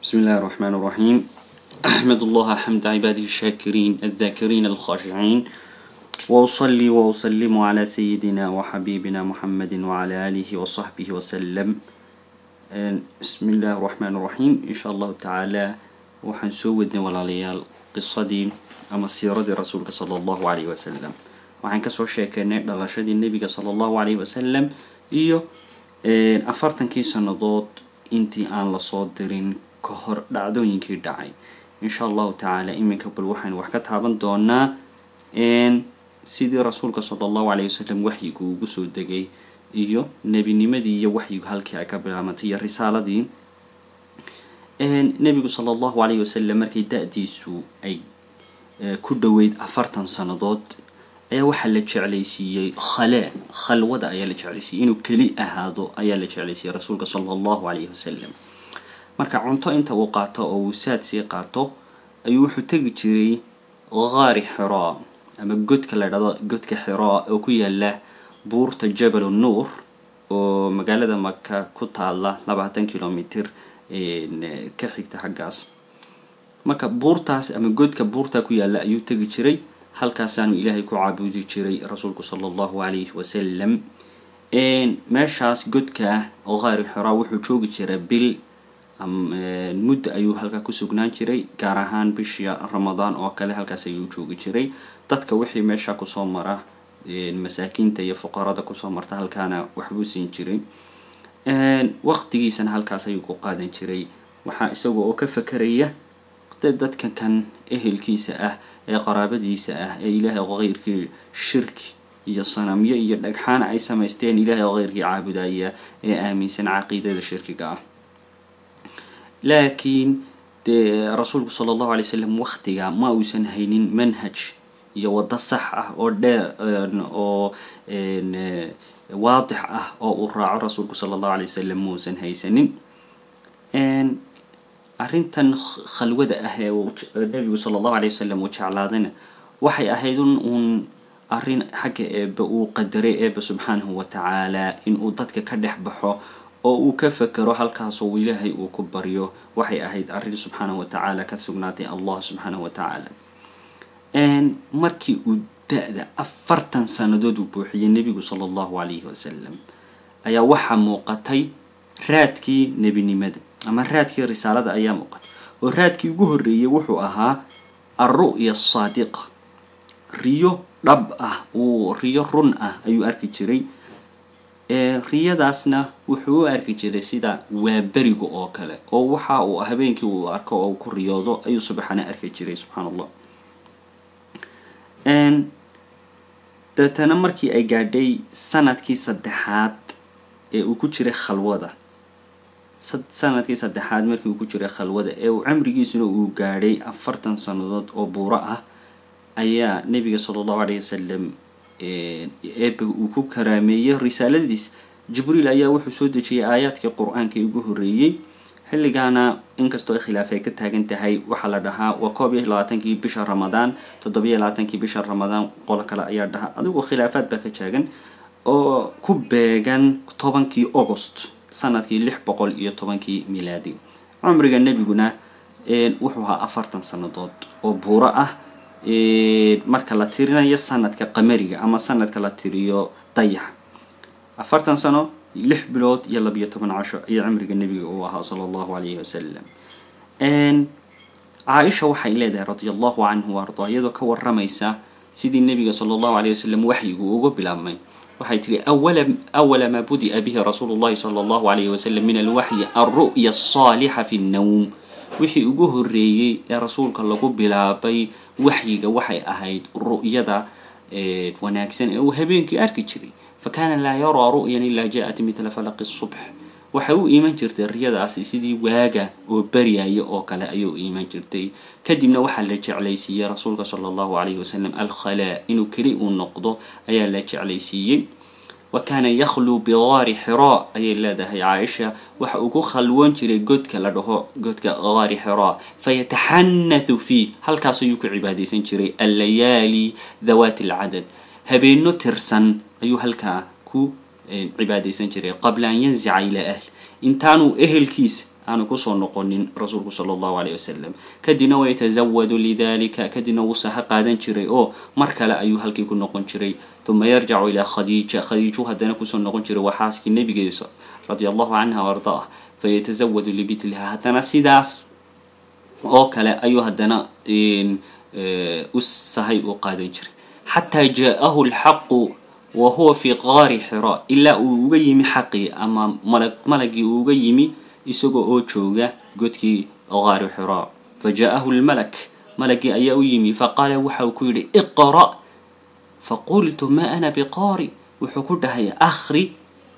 بسم الله الرحمن الرحيم أحمد الله حمد عباده الشاكرين الذاكرين الخاشعين وأصلي وأسلم على سيدنا وحبيبنا محمد وعلى آله وصحبه وسلم بسم الله الرحمن الرحيم إن شاء الله تعالى waxaan soo wadnay walaalayaal qisadii ama siiradii rasuulka sala allahu calayhi wasalam waxaan kasoo sheekeynay dhalashadii nebiga sala allahu calayhi wasalam iyo afartankii sannadood intii aan lasoo dirin ka hor dhacdooyinkii dhacay insha allahu tacaala iminka bal waxaynu wax ka taaban doonaa sidii rasuulka sala allahu calayhi wasalam waxyigu ugu soo degay iyo nebinimadii iyo waxyigu halkii ay ka bilaabantay iyo risaaladii nebigu sala allahu calayhi wasalam markay da-diisu ay ku dhoweyd afartan sannadood ayaa waxaa la jeclaysiiyey khalee khalwada ayaa la jeclaysiiyey inuu keli ahaado ayaa la jeclaysiiyey rasuulka sala allahu calayhi wasalam marka cunto inta uu qaato oo uu saad sii qaato ayuu wuxuu tegi jiray qaari xiraa ama godka la dhado godka xiraa oo ku yaala buurta jabalu nuur oo magaalada maka ku taala labaatan kilomitr ka xigta xaggaas marka buurtaas ama godka buurta ku yaala ayuu tegi jiray halkaasaanu ilaahay ku caabudi jiray rasuulku sala allahu calayhi wasalam meeshaas godka qaari xiraa wuxuu joogi jiray bil muddo ayuu halkaa ku sugnaan jiray gaar ahaan bishii ramadaan oo kale halkaas ayuu joogi jiray dadka wixii meesha kusoo mara masaakiinta iyo fuqarada kusoo marta halkaana waxbuu siin jiray waqtigiisana halkaas ayuu ku qaadan jiray waxaa isaga oo ka fakeraya dadka kan ehelkiisa ah ee qaraabadiisa ah ee ilaahay keyrkii shirki iyo sanamyo iyo dhagxaan ay samaysteen ilaahay keyrkii caabudaya ee aaminsan caqiidada shirkiga ah laakiin dee rasuulku sala allahu alay wasalam waqtiga ma uusan haynin manhaj iyo waddo sax ah oo dheer oo waadix ah oo uu raaco rasuulku sala allahu alay wasalam muusan haysanin arrintan khalwada ah ee nebigu sala allahu alay wasalam uu jeclaadayna waxay ahayd un uun arrin xagga eebe uu qadaray eebe subxaanahu wa tacaala inuu dadka ka dhex baxo oo uu ka fekero halkaasoo ilaahay uu ku baryo waxay ahayd arrin subxaanahu wa tacaala ka sugnaatay allah subxaanahu wa tacaala markii uu da-da afartan sannadood uu buuxiyey nebigu sala allahu calayhi wasalam ayaa waxaa muuqatay raadkii nebinimada ama raadkii risaalada ayaa muuqatay oo raadkii ugu horreeyey wuxuu ahaa alru'ya asaadiqa riyo dhab ah uu riyo run ah ayuu arki jiray riyadaasna wuxuu u arki jiray sida waaberiga oo kale oo waxa uu habeenkii uu arko oo ku riyoodo ayuu subaxana arki jiray subxaan allah deetana markii ay gaadhay sanadkii saddexaad ee uu ku jiray khalwada sanadkii saddexaad markii uu ku jiray khalwada ee uu cimrigiisuna uu gaadhay afartan sannadood oo buuro ah ayaa nebiga sala allahu calayhi wasalam eebe uu ku karaameeyey risaaladiis jibriil ayaa wuxuu soo dejiyey aayaadkii qur-aankii ugu horreeyey xilligaana inkastoo ay khilaaf ay ka taagan tahay waxaa la dhahaa waa koob iyo labaatankii bisha ramadaan toddobiyo labaatankii bisha ramadaan qolo kale ayaa dhahaa adigu khilaafaad baa ka taagan oo ku beegan tobankii agost sanadkii lix boqol iyo tobankii milaadi cumriga nebiguna wuxuu ahaa afartan sannadood oo buuro ah marka la tirinayo sanadka qamariga ama sanadka la tiriyo dayax afartan sano lix bilood iyo labiyo toban casho ayaa cimriga nebiga uu ahaa sala allahu calayhi wasalam caaisha waxay leedahay radia allahu canhu ardaa iyadoo ka waramaysa sidii nebiga sala allahu calayh wasalam waxyigu ugu bilaabmay waxay tihi awala maa budi'a bihi rasuulu llahi sala allahu calayhi wasalam min alwaxyi alru'ya asaalixa fi nnawm wixii ugu horreeyey ee rasuulka lagu bilaabay waxyiga waxay ahayd ru'yada wanaagsan ee uu habeenkii arki jiray fakana laa yaraa ru'yan ilaa ja'at midla falaqi subx waxay u iiman jirtay riyadaasi sidii waaga oo baryaya oo kale ayay u iiman jirtay kadibna waxaa la jeclaysiiyey rasuulka sala allahu calayhi wasalam alkhalaa inuu keli uu noqdo ayaa la jeclaysiiyey wa kaana yakhluu bigaari xiraa ayay leedahay caaisha waxa uu ku khalwoon jiray godka la dhaho godka gaari xiraa fayataxanathu fiih halkaas ayuu ku cibaadaysan jiray allayaali dawaati alcadad habeenno tirsan ayuu halkaa ku cibaadaysan jiray qabla an yanzica ilaa ahl intaanuu ehelkiisa aanu kusoo noqonin rasuulku sala allahu aleyh wasalam kadibna waytasawadu lidalika kadibna wuu saha qaadan jiray oo mar kale ayuu halkii ku noqon jiray uma yarjacu ilaa khadiija khadiiju haddana kusoo noqon jiray waa xaaskii nabigeesa radia allahu canha o ardaah fayatasawadu libitliha haddana sidaas oo kale ayuu haddana u sahay u qaadan jiray xataa jaa-ahu lxaqu wa huwa fi qaari xira ilaa uu uga yimi xaqii ama malag malagii uu uga yimi isagoo oo jooga godkii qaari xira fa jaa-ahu lmalak malagii ayaa u yimi faqaala waxa uu ku yidhi iqra' faqultu ma ana biqaari wuxuu ku dhahay akhri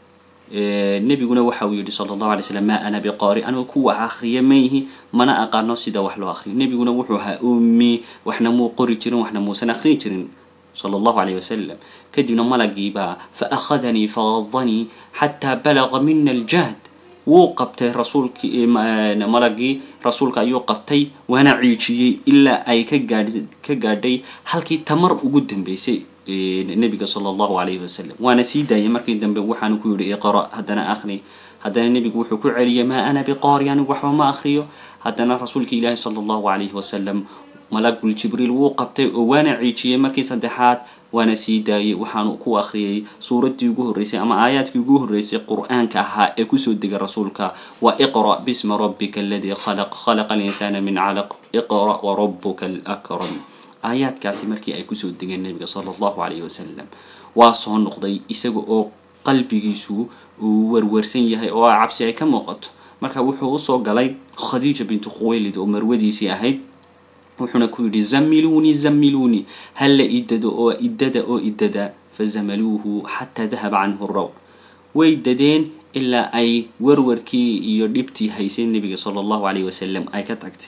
nebiguna waxa uu yihi sala allahu alay slam ma ana biqaari anigu ku wax akhriya mayhi mana aqaano sida wax loo akhriyo nebiguna wuxuu ahaa ummi waxna muu qori jirin waxna muusan akhriyi jirin sala allahu alayh wasalam kadibna malagiibaa fa akhadanii fagadanii xataa balaga mina aljahd wuu qabtay rasuulkii malagii rasuulka ayuu qabtay waana ciijiyey ilaa ay ka gaadh ka gaadhay halkii tamar ugu dambeysay nebiga sala allahu alayhi wasalam waana sii daayay markii dambe waxaanu ku yidhi iqra haddana akhri haddana nebigu wuxuu ku celiyay maa ana biqaari anigu waxba ma akhriyo haddana rasuulka ilaahi sala allahu alayhi wasalam malagul jibriil wuu qabtay oo waana ciijiyey markii saddexaad waana sii daayay waxaanu ku akhriyay suuraddii ugu horreysay ama aayaadkii ugu horreysay qur-aanka ahaa ee kusoo degay rasuulka waa iqra' bisma rabbika aladii khalaq khalaqa alinsaana min calaq iqra' warabuka alakram aayaadkaasi markii ay kusoo degeen nabiga sala allahu alayhi wasalam waa soo noqday isaga oo qalbigiisu uu werwersan yahay oo cabsi ay ka muuqato marka wuxuu usoo galay khadiija bintu khuwaylid oo marwadiisii ahayd wuxuuna ku yidhi zamiluunii zamiluunii halla idado oo idada oo idada fazamaluuhu xataa dahaba canhu raw way dadeen ilaa ay warwarkii iyo dhibtii haysay nebiga sala allahu alayh wasalam ay ka tagtay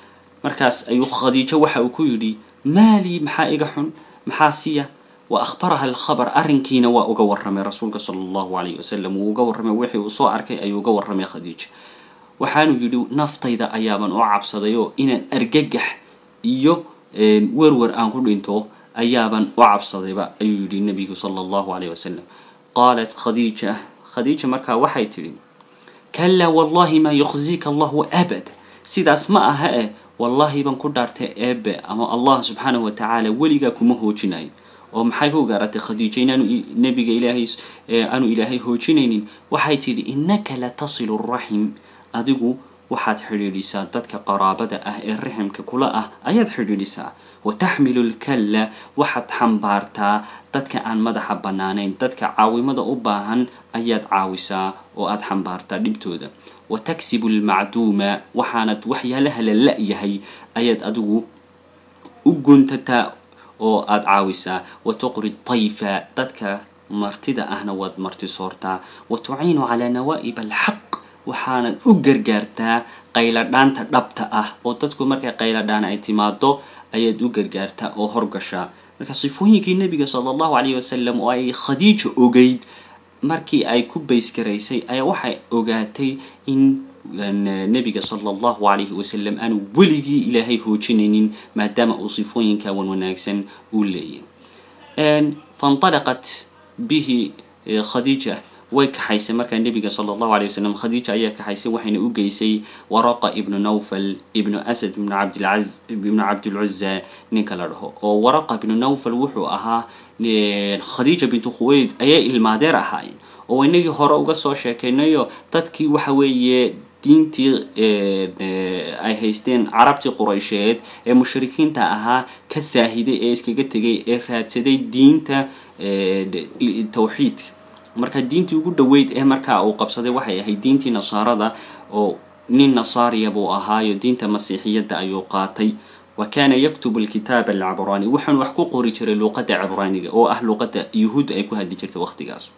markaas ayuu khadiijo waxa uu ku yidhi maalii maxaa iga xun maxaa siya wa akhbaraha alkhabar arrinkiina waa uga warramay rasuulka sala allahu alayh wasalam wuu uga warramay wixii uu soo arkay ayuu uga warramay khadiija waxaanu yidhi naftayda ayaaban oo cabsaday oo inaan argagax iyo werwer aan ku dhinto ayaaban u cabsadayba ayuu yidhi nabigu sala allahu alayh wasalam qaalat khadiija khadiija markaa waxay tidhi kalaa wallahi maa yukhzika allahu abad sidaas ma aha eh wallahi baan ku dhaartay eebe ama allah subxaanahu watacaala weligaa kuma hoojinayo oo maxay ku gaaratay khadiija inaanu nabiga ilaahay aanu ilaahay hoojinaynin waxay tidhi innaka la tasilu raxim adigu waxaad xidhiidhisaa dadka qaraabada ah ee raximka kula ah ayaad xidhiidhisaa wa taxmilu lkalla waxaad xambaartaa dadka aan madaxa bannaanayn dadka caawimada u baahan ayaad caawisaa oo aad xambaartaa dhibtooda wa taksibu lmacduuma waxaanad waxyaalaha la la-yahay ayaad adigu u guntataa oo aad caawisaa wa tuqri tayfa dadka martida ahna waad marti soortaa wa tuciinu calaa nawaa'ib alxaq waxaanad u gargaartaa qayladhaanta dhabta ah oo dadku markay qayladhaan ay timaado ayaad u gargaartaa oo horgashaa marka sifooyinkii nebiga sala allahu calayh wasalam oo ay khadiija ogeyd markii ay ku baysgaraysay ayaa waxay ogaatay in nebiga sala allahu calayhi wasalam aanu weligii ilaahay hoojinaynin maadaama uu sifooyinka wan wanaagsan uu leeyahy faintalaqat bihi khadiija way kaxaysay markaa nebiga sala allahu alay wasalam khadiija ayaa kaxaysay waxayna u geysay waraqa ibnu nawfal ibnu asad ibnu cabdilcaz ibnu cabdilcuza ninka la dhaho oo waraqa ibnu nawfal wuxuu ahaa khadiija bintu khuwaylid ayay ilmaadeer ahaayeen oo inagii hore uga soo sheekaynayo dadkii waxa weeye diintii ay haysteen carabtii quraysheed ee mushrikiinta ahaa ka saahiday ee iskaga tegay ee raadsaday diinta tawxiidka marka diintii ugu dhaweyd ee markaa uu qabsaday waxay ahayd diintii nasaarada oo nin nasaariya buu ahaayo diinta masiixiyadda ayuu qaatay wa kaana yaktubu alkitaaba alcabraani waxaanu wax ku qori jiray luuqadda cibraaniga oo ah luuqadda yuhuudda ay ku hadli jirtay waqtigaas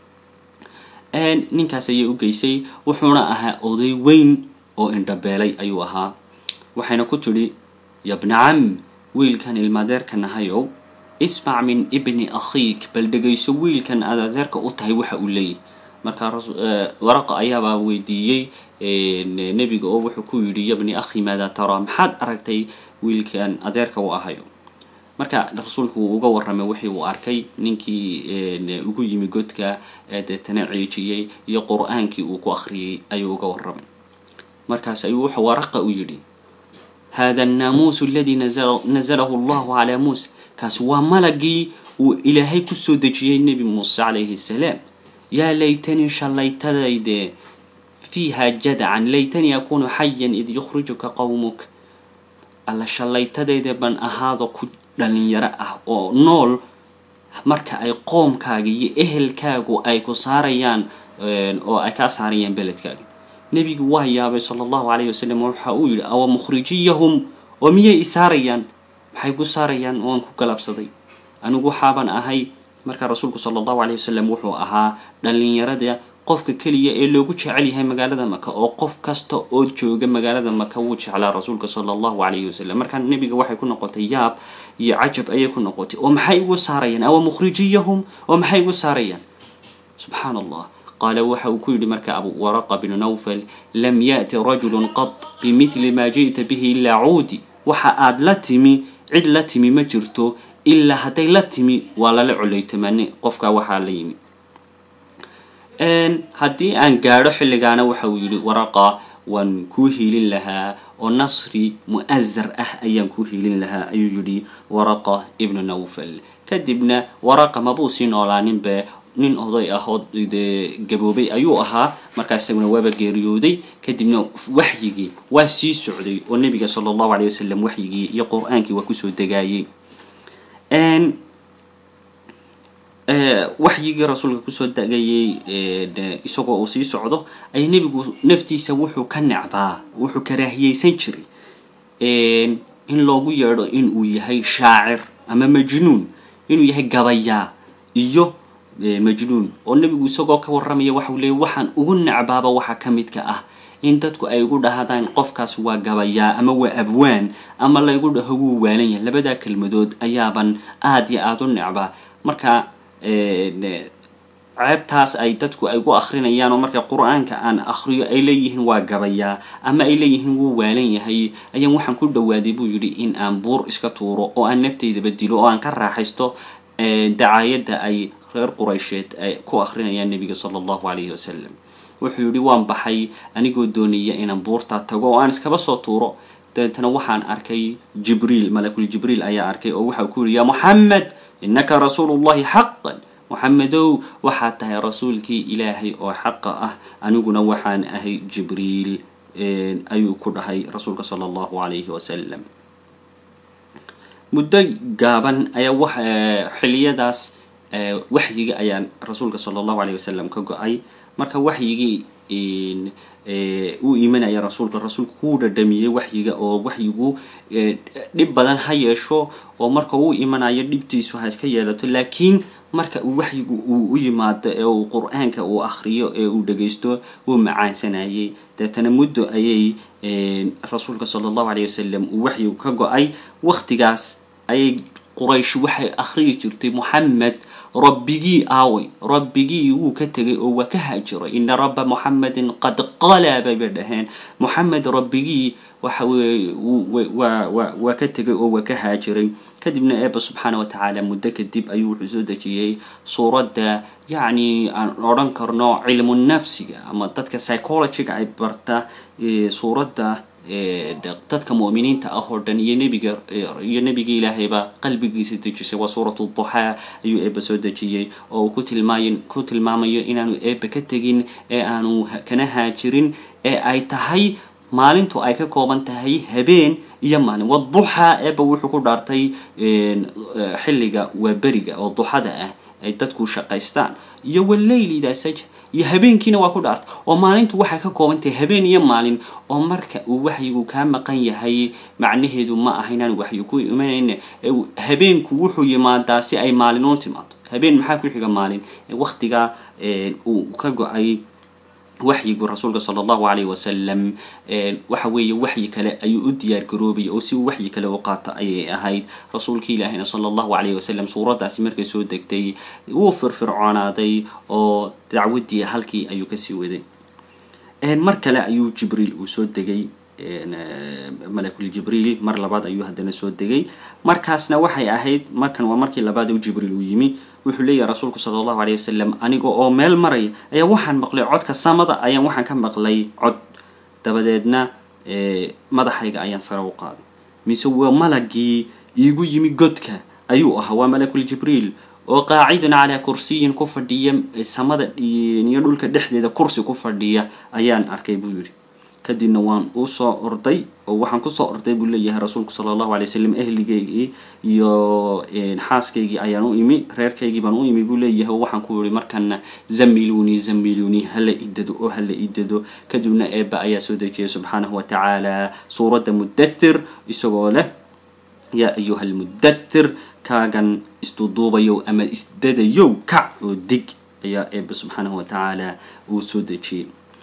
ninkaas ayay u geysay wuxuuna ahaa oday weyn oo indhabeelay ayuu ahaa waxayna ku tidhi yabna cam wiilkan ilmaadeerka nahayow ismac min ibni akhiik bal dhegayso wiilkan aad adeerka u tahay waxa uu leeyahy markaa waraqa ayaabaa weydiiyey nebiga oo wuxuu ku yidhi yabni akhi maadaa taraa maxaad aragtay wiilkan adeerka u ahayo marka rasuulku wuu uga warramay wixii uu arkay ninkii ugu yimi godka deetana ciijiyey iyo qur-aankii uu ku akhriyey ayuu uga warramay markaas ayuu wuxuu waraqa u yidhi hada annaamuusu aladii nazalahu allahu calaa muusa kaasi waa malagii uu ilaahay kusoo dejiyey nebi muuse calayhi salaam yaa laytanii shallaytadayde fiiha jadacan laytanii akunu xayan id yukhrijuka qowmuk alla shallaytadayde ban ahaado ku dhalinyaro ah oo nool marka ay qoomkaaga iyo ehelkaagu ay ku saarayaan oo ay kaa saarayaan beledkaaga nebigu waa yaabay sala allahu calayhi wasalam waxa uu yidhi awa mukhrijiyahum oo miyay i saarayaan maxay ku saarayaan waan ku galabsaday anigu waxaaban ahay markaa rasuulku sala allahu calayhi wasalam wuxuu ahaa dhalinyarada qofka keliya ee loogu jecel yahay magaalada maka oo qof kasta oo jooga magaalada maka wuu jeclaa rasuulka sala allahu calayhi wasalam markaa nebiga waxay ku noqotay yaab iyo cajab ayay ku noqotay oo maxay igu saarayaan awa mukhrijiyahum oo maxay igu saarayaan subxaan allah qaala waxa uu ku yidhi marka abu waraqa bnu nawfal lam yaأti rajulu qad bimidli maa ji'ta bihi ilaa cuudi waxa aad la timi cid la timi ma jirto ilaa hadday la timi waa lala coleytamani qofkaa waxaa la yimi haddii aan gaadho xilligaana waxa uu yidhi waraqa waan kuu hiilin lahaa oo nasri mu'azar ah ayaan kuu hiilin lahaa ayuu yidhi waraqa ibnu nawfal kadibna waraqa mabuu sii noolaaninbe nin oday ah oo dee gaboobay ayuu ahaa markaa isaguna waaba geeriyooday kadibna waxyigii waa sii socday oo nebiga sala allahu alayh wasalam waxyigii iyo qur-aankii waa kusoo degaayey waxyigii rasuulka kusoo degayay isagoo uu sii socdo ay nebigu naftiisa wuxuu ka necbaa wuxuu karaahiyeysan jiray in loogu yeedho inuu yahay shaacir ama majnuun inuu yahay gabayaa iyo majnuun oo nebigu isagoo ka warramaya waxau leeyay waxaan ugu necbaaba waxa ka midka ah in dadku ay igu dhahdaan qofkaas waa gabayaa ama waa abwaan ama laygu dhaho wuu waalan yahay labadaa kelmadood ayaaban aada iyo aada u necbaa marka ceebtaas ay dadku ay gu akrinayaan oo marka qur-aanka aan akriyo ay leeyihiin waa gabayaa ama ay leeyihiin wuu waalan yahay ayaan waxaan ku dhawaaday buu yidhi in aan buur iska tuuro oo aan naftaydaba dilo oo aan ka raaxaysto dacaayadda ay reer quraysheed ay ku akrinayaan nebiga sala allahu calayhi wasalam wuxuu yidhi waan baxay anigoo doonaya inaan buurtaa tago oo aan iskaba soo tuuro dabeetana waxaan arkay jibriil malakul jibriil ayaa arkay oo waxa ku yidhi yaa moxamed innaka rasuulu llahi xaqan moxamedow waxaad tahay rasuulkii ilaahay oo xaqa ah aniguna waxaan ahay jibriil ayuu ku dhahay rasuulka sala allahu calayhi wasalam muddo gaaban ayaa wa xiliyadaas waxyiga ayaa rasuulka sala allahu alayh wasalam ka go-ay marka waxyigii uu imanaya rasuulka rasuulku kuu dhadhamiyey waxyiga oo waxyigu dhib badan ha yeesho oo marka uu imanayo dhibtiisu ha iska yeelato laakiin marka uu waxyigu uu u yimaado ee uu qur-aanka uu akriyo ee uu dhagaysto wuu macaansanayay deetana muddo ayay rasuulka sala allahu alayh wasalam uu waxyigu ka go-ay waktigaas ayay quraysh waxay akhriyi jirtay moxamed rabbigii aaway rabbigii wuu ka tegay oo waa ka haajiray ina rabba moxamedin qad qalaa bay bay dhaheen moxamed rabbigii waxa weeye waa waa waa ka tegay oo waa ka haajiray kadibna eeba subxaana wa tacaala muddo kadib ayuu wuxuu soo dejiyey suuradda yacni aan odhan karno cilmu nafsiga ama dadka psychologyga ay barta suuradda dadka mu'miniinta ah oo dhan iyo nebiga iyo nebiga ilaahayba qalbigiisa dejisay waa suuratu duxaa ayuu eeba soo dejiyey oo uu ku tilmaay ku tilmaamayo inaanu eeba ka tegin ee aanu kana haajirin ee ay tahay maalintu ay ka kooban tahay habeen iyo maalin waduxaa eeba wuxuu ku dhaartay xilliga waa beriga oo duxada ah ay dadku shaqaystaan iyo waleyl idaa saja iyo habeenkiina waa ku dhaarta oo maalintu waxay ka kooban tahay habeen iyo maalin oo marka uu waxyigu kaa maqan yahay macnaheedu ma aha inaan waxyi ku imanayna habeenku wuxuu yimaadaa si ay maalin u timaado habeen maxaa ku xiga maalin waktiga uu ka go-ay waxyigu rasuulka sala allahu calayhi wasalam waxa weeye waxyi kale ayuu u diyaar garoobaya oo si uu waxyi kale u qaato ayay ahayd rasuulkii ilaahina sala allahu calayhi wasalam suuraddaasi markay soo degtay wuu firfircoonaaday oo dacwaddii halkii ayuu kasii waday mar kale ayuu jibriil uu soo degay malakul jibriil mar labaad ayuu haddana soo degay markaasna waxay ahayd markan waa markii labaad u jibriil uu yimi wuxuu leeyahay rasuulku sala allahu alayh wasalam aniga oo meel maraya ayaa waxaan maqlay codka samada ayaan waxaan ka maqlay cod dabadeedna madaxayga ayaan sare u qaaday mise waa malagii iigu yimi godka ayuu ahaa waa malakul jibriil oo qaacidun calaa kursiyin ku fadhiya samada iyo dhulka dhexdeeda kursi ku fadhiya ayaan arkay buu yidhi kadibna waan usoo orday oo waxaan kusoo orday buu leeyahay rasuulku sala allahu alay wasalam ehligeygii iyo xaaskaygii ayaan u imi reerkaygii baan u imi buu leeyahay oo waxaan ku yihi markana zamilunii zamilunii hala idado oo hala idado kadibna eeba ayaa soo dejiyay subxaanahu wa tacaala suuradda mudathir isagoo leh yaa ayuha almudathir kaagan isduduubayow ama isdadayow kac oo dig ayaa eeba subxaanahu wa tacaala uu soo dejiyey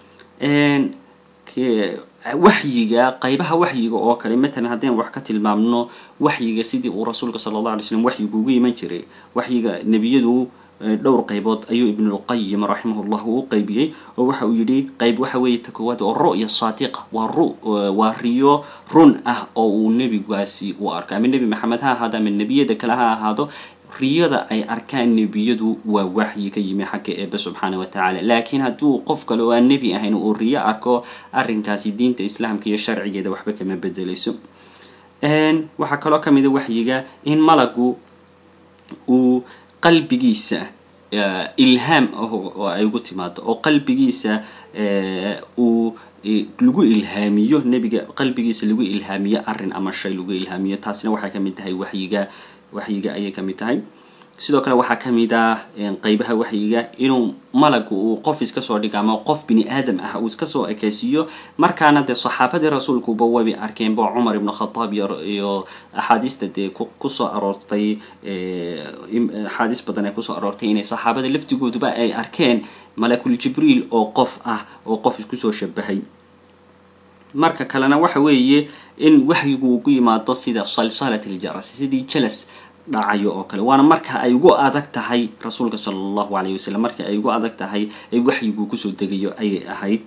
waxyiga qaybaha waxyiga oo kale matalan haddaynu wax ka tilmaamno waxyiga sidii uu rasuulka sala allah alay slam waxyigu ugu iman jiray waxyiga nebiyadu dhowr qaybood ayuu ibnulqayim raximahullah uu u qaybiyey oo waxa uu yidhi qayb waxa weeye ta koowaad oo ru'ya saadiqa waa ru waa riyo run ah oo uu nebigaasi u arko ama nebi maxamed ha ahaado ama nebiyada kale ha ahaado riyada ay arkaan nebiyadu waa waxyi ka yimi xagga eebe subxaana wa tacaala laakiin hadduu qof kale oo aan nebi ahayn uu riyo arko arrinkaasi diinta islaamka iyo sharcigeeda waxba kama bedeleyso waxaa kaloo ka mida waxyiga in malagu uu qalbigiisa ilhaam oo ay ugu timaado oo qalbigiisa uu lagu ilhaamiyo nebiga qalbigiisa lagu ilhaamiyo arrin ama shay lagu ilhaamiyo taasina waxay kamid tahay waxyiga waxyiga ayay ka mid tahay sidoo kale waxaa ka mid ah qeybaha waxyiga inuu malagu uu qof iska soo dhigo ama qof bini aadam ah uu iska soo ekeysiiyo markaana dee saxaabadii rasuulkuba wabi arkeenba cumar ibnu khataab iyo axaadiista dee kusoo aroortay axaadiis badan ee kusoo aroortay inay saxaabada laftigooduba ay arkeen malakul jibriil oo qof ah oo qof isku soo shabahay marka kalena waxa weeye in waxyigu uu ku yimaado sida salsalat aljaras sidii jalas dhacayo oo kale waana marka ay ugu adag tahay rasuulka sala allahu alayh wasalam marka ay ugu adag tahay ay waxyigu kusoo degayo ayay ahayd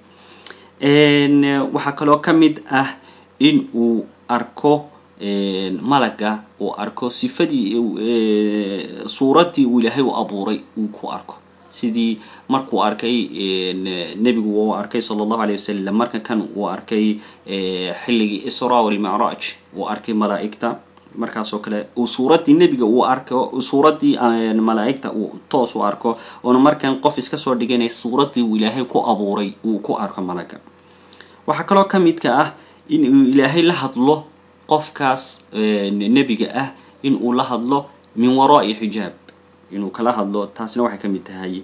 waxaa kaloo ka mid ah in uu arko malaga uu arko sifadii suuraddii uu ilaahay u abuuray uu ku arko sidii markuu arkay nebigu uu arkay sala allahu alayh wasalam marka kan uu arkay xilligii isra walmacraaj uu arkay malaa'igta markaasoo kale uu suuraddii nebiga uu arko suuraddii malaa'igta uu toos u arko oona markan qof iska soo dhiganay suuraddii uu ilaahay ku abuuray uu ku arko malaga waxaa kaloo ka midka ah in uu ilaahay la hadlo qofkaas nebiga ah in uu la hadlo min waraa'i xijaab inuu kala hadlo taasina waxay kamid tahay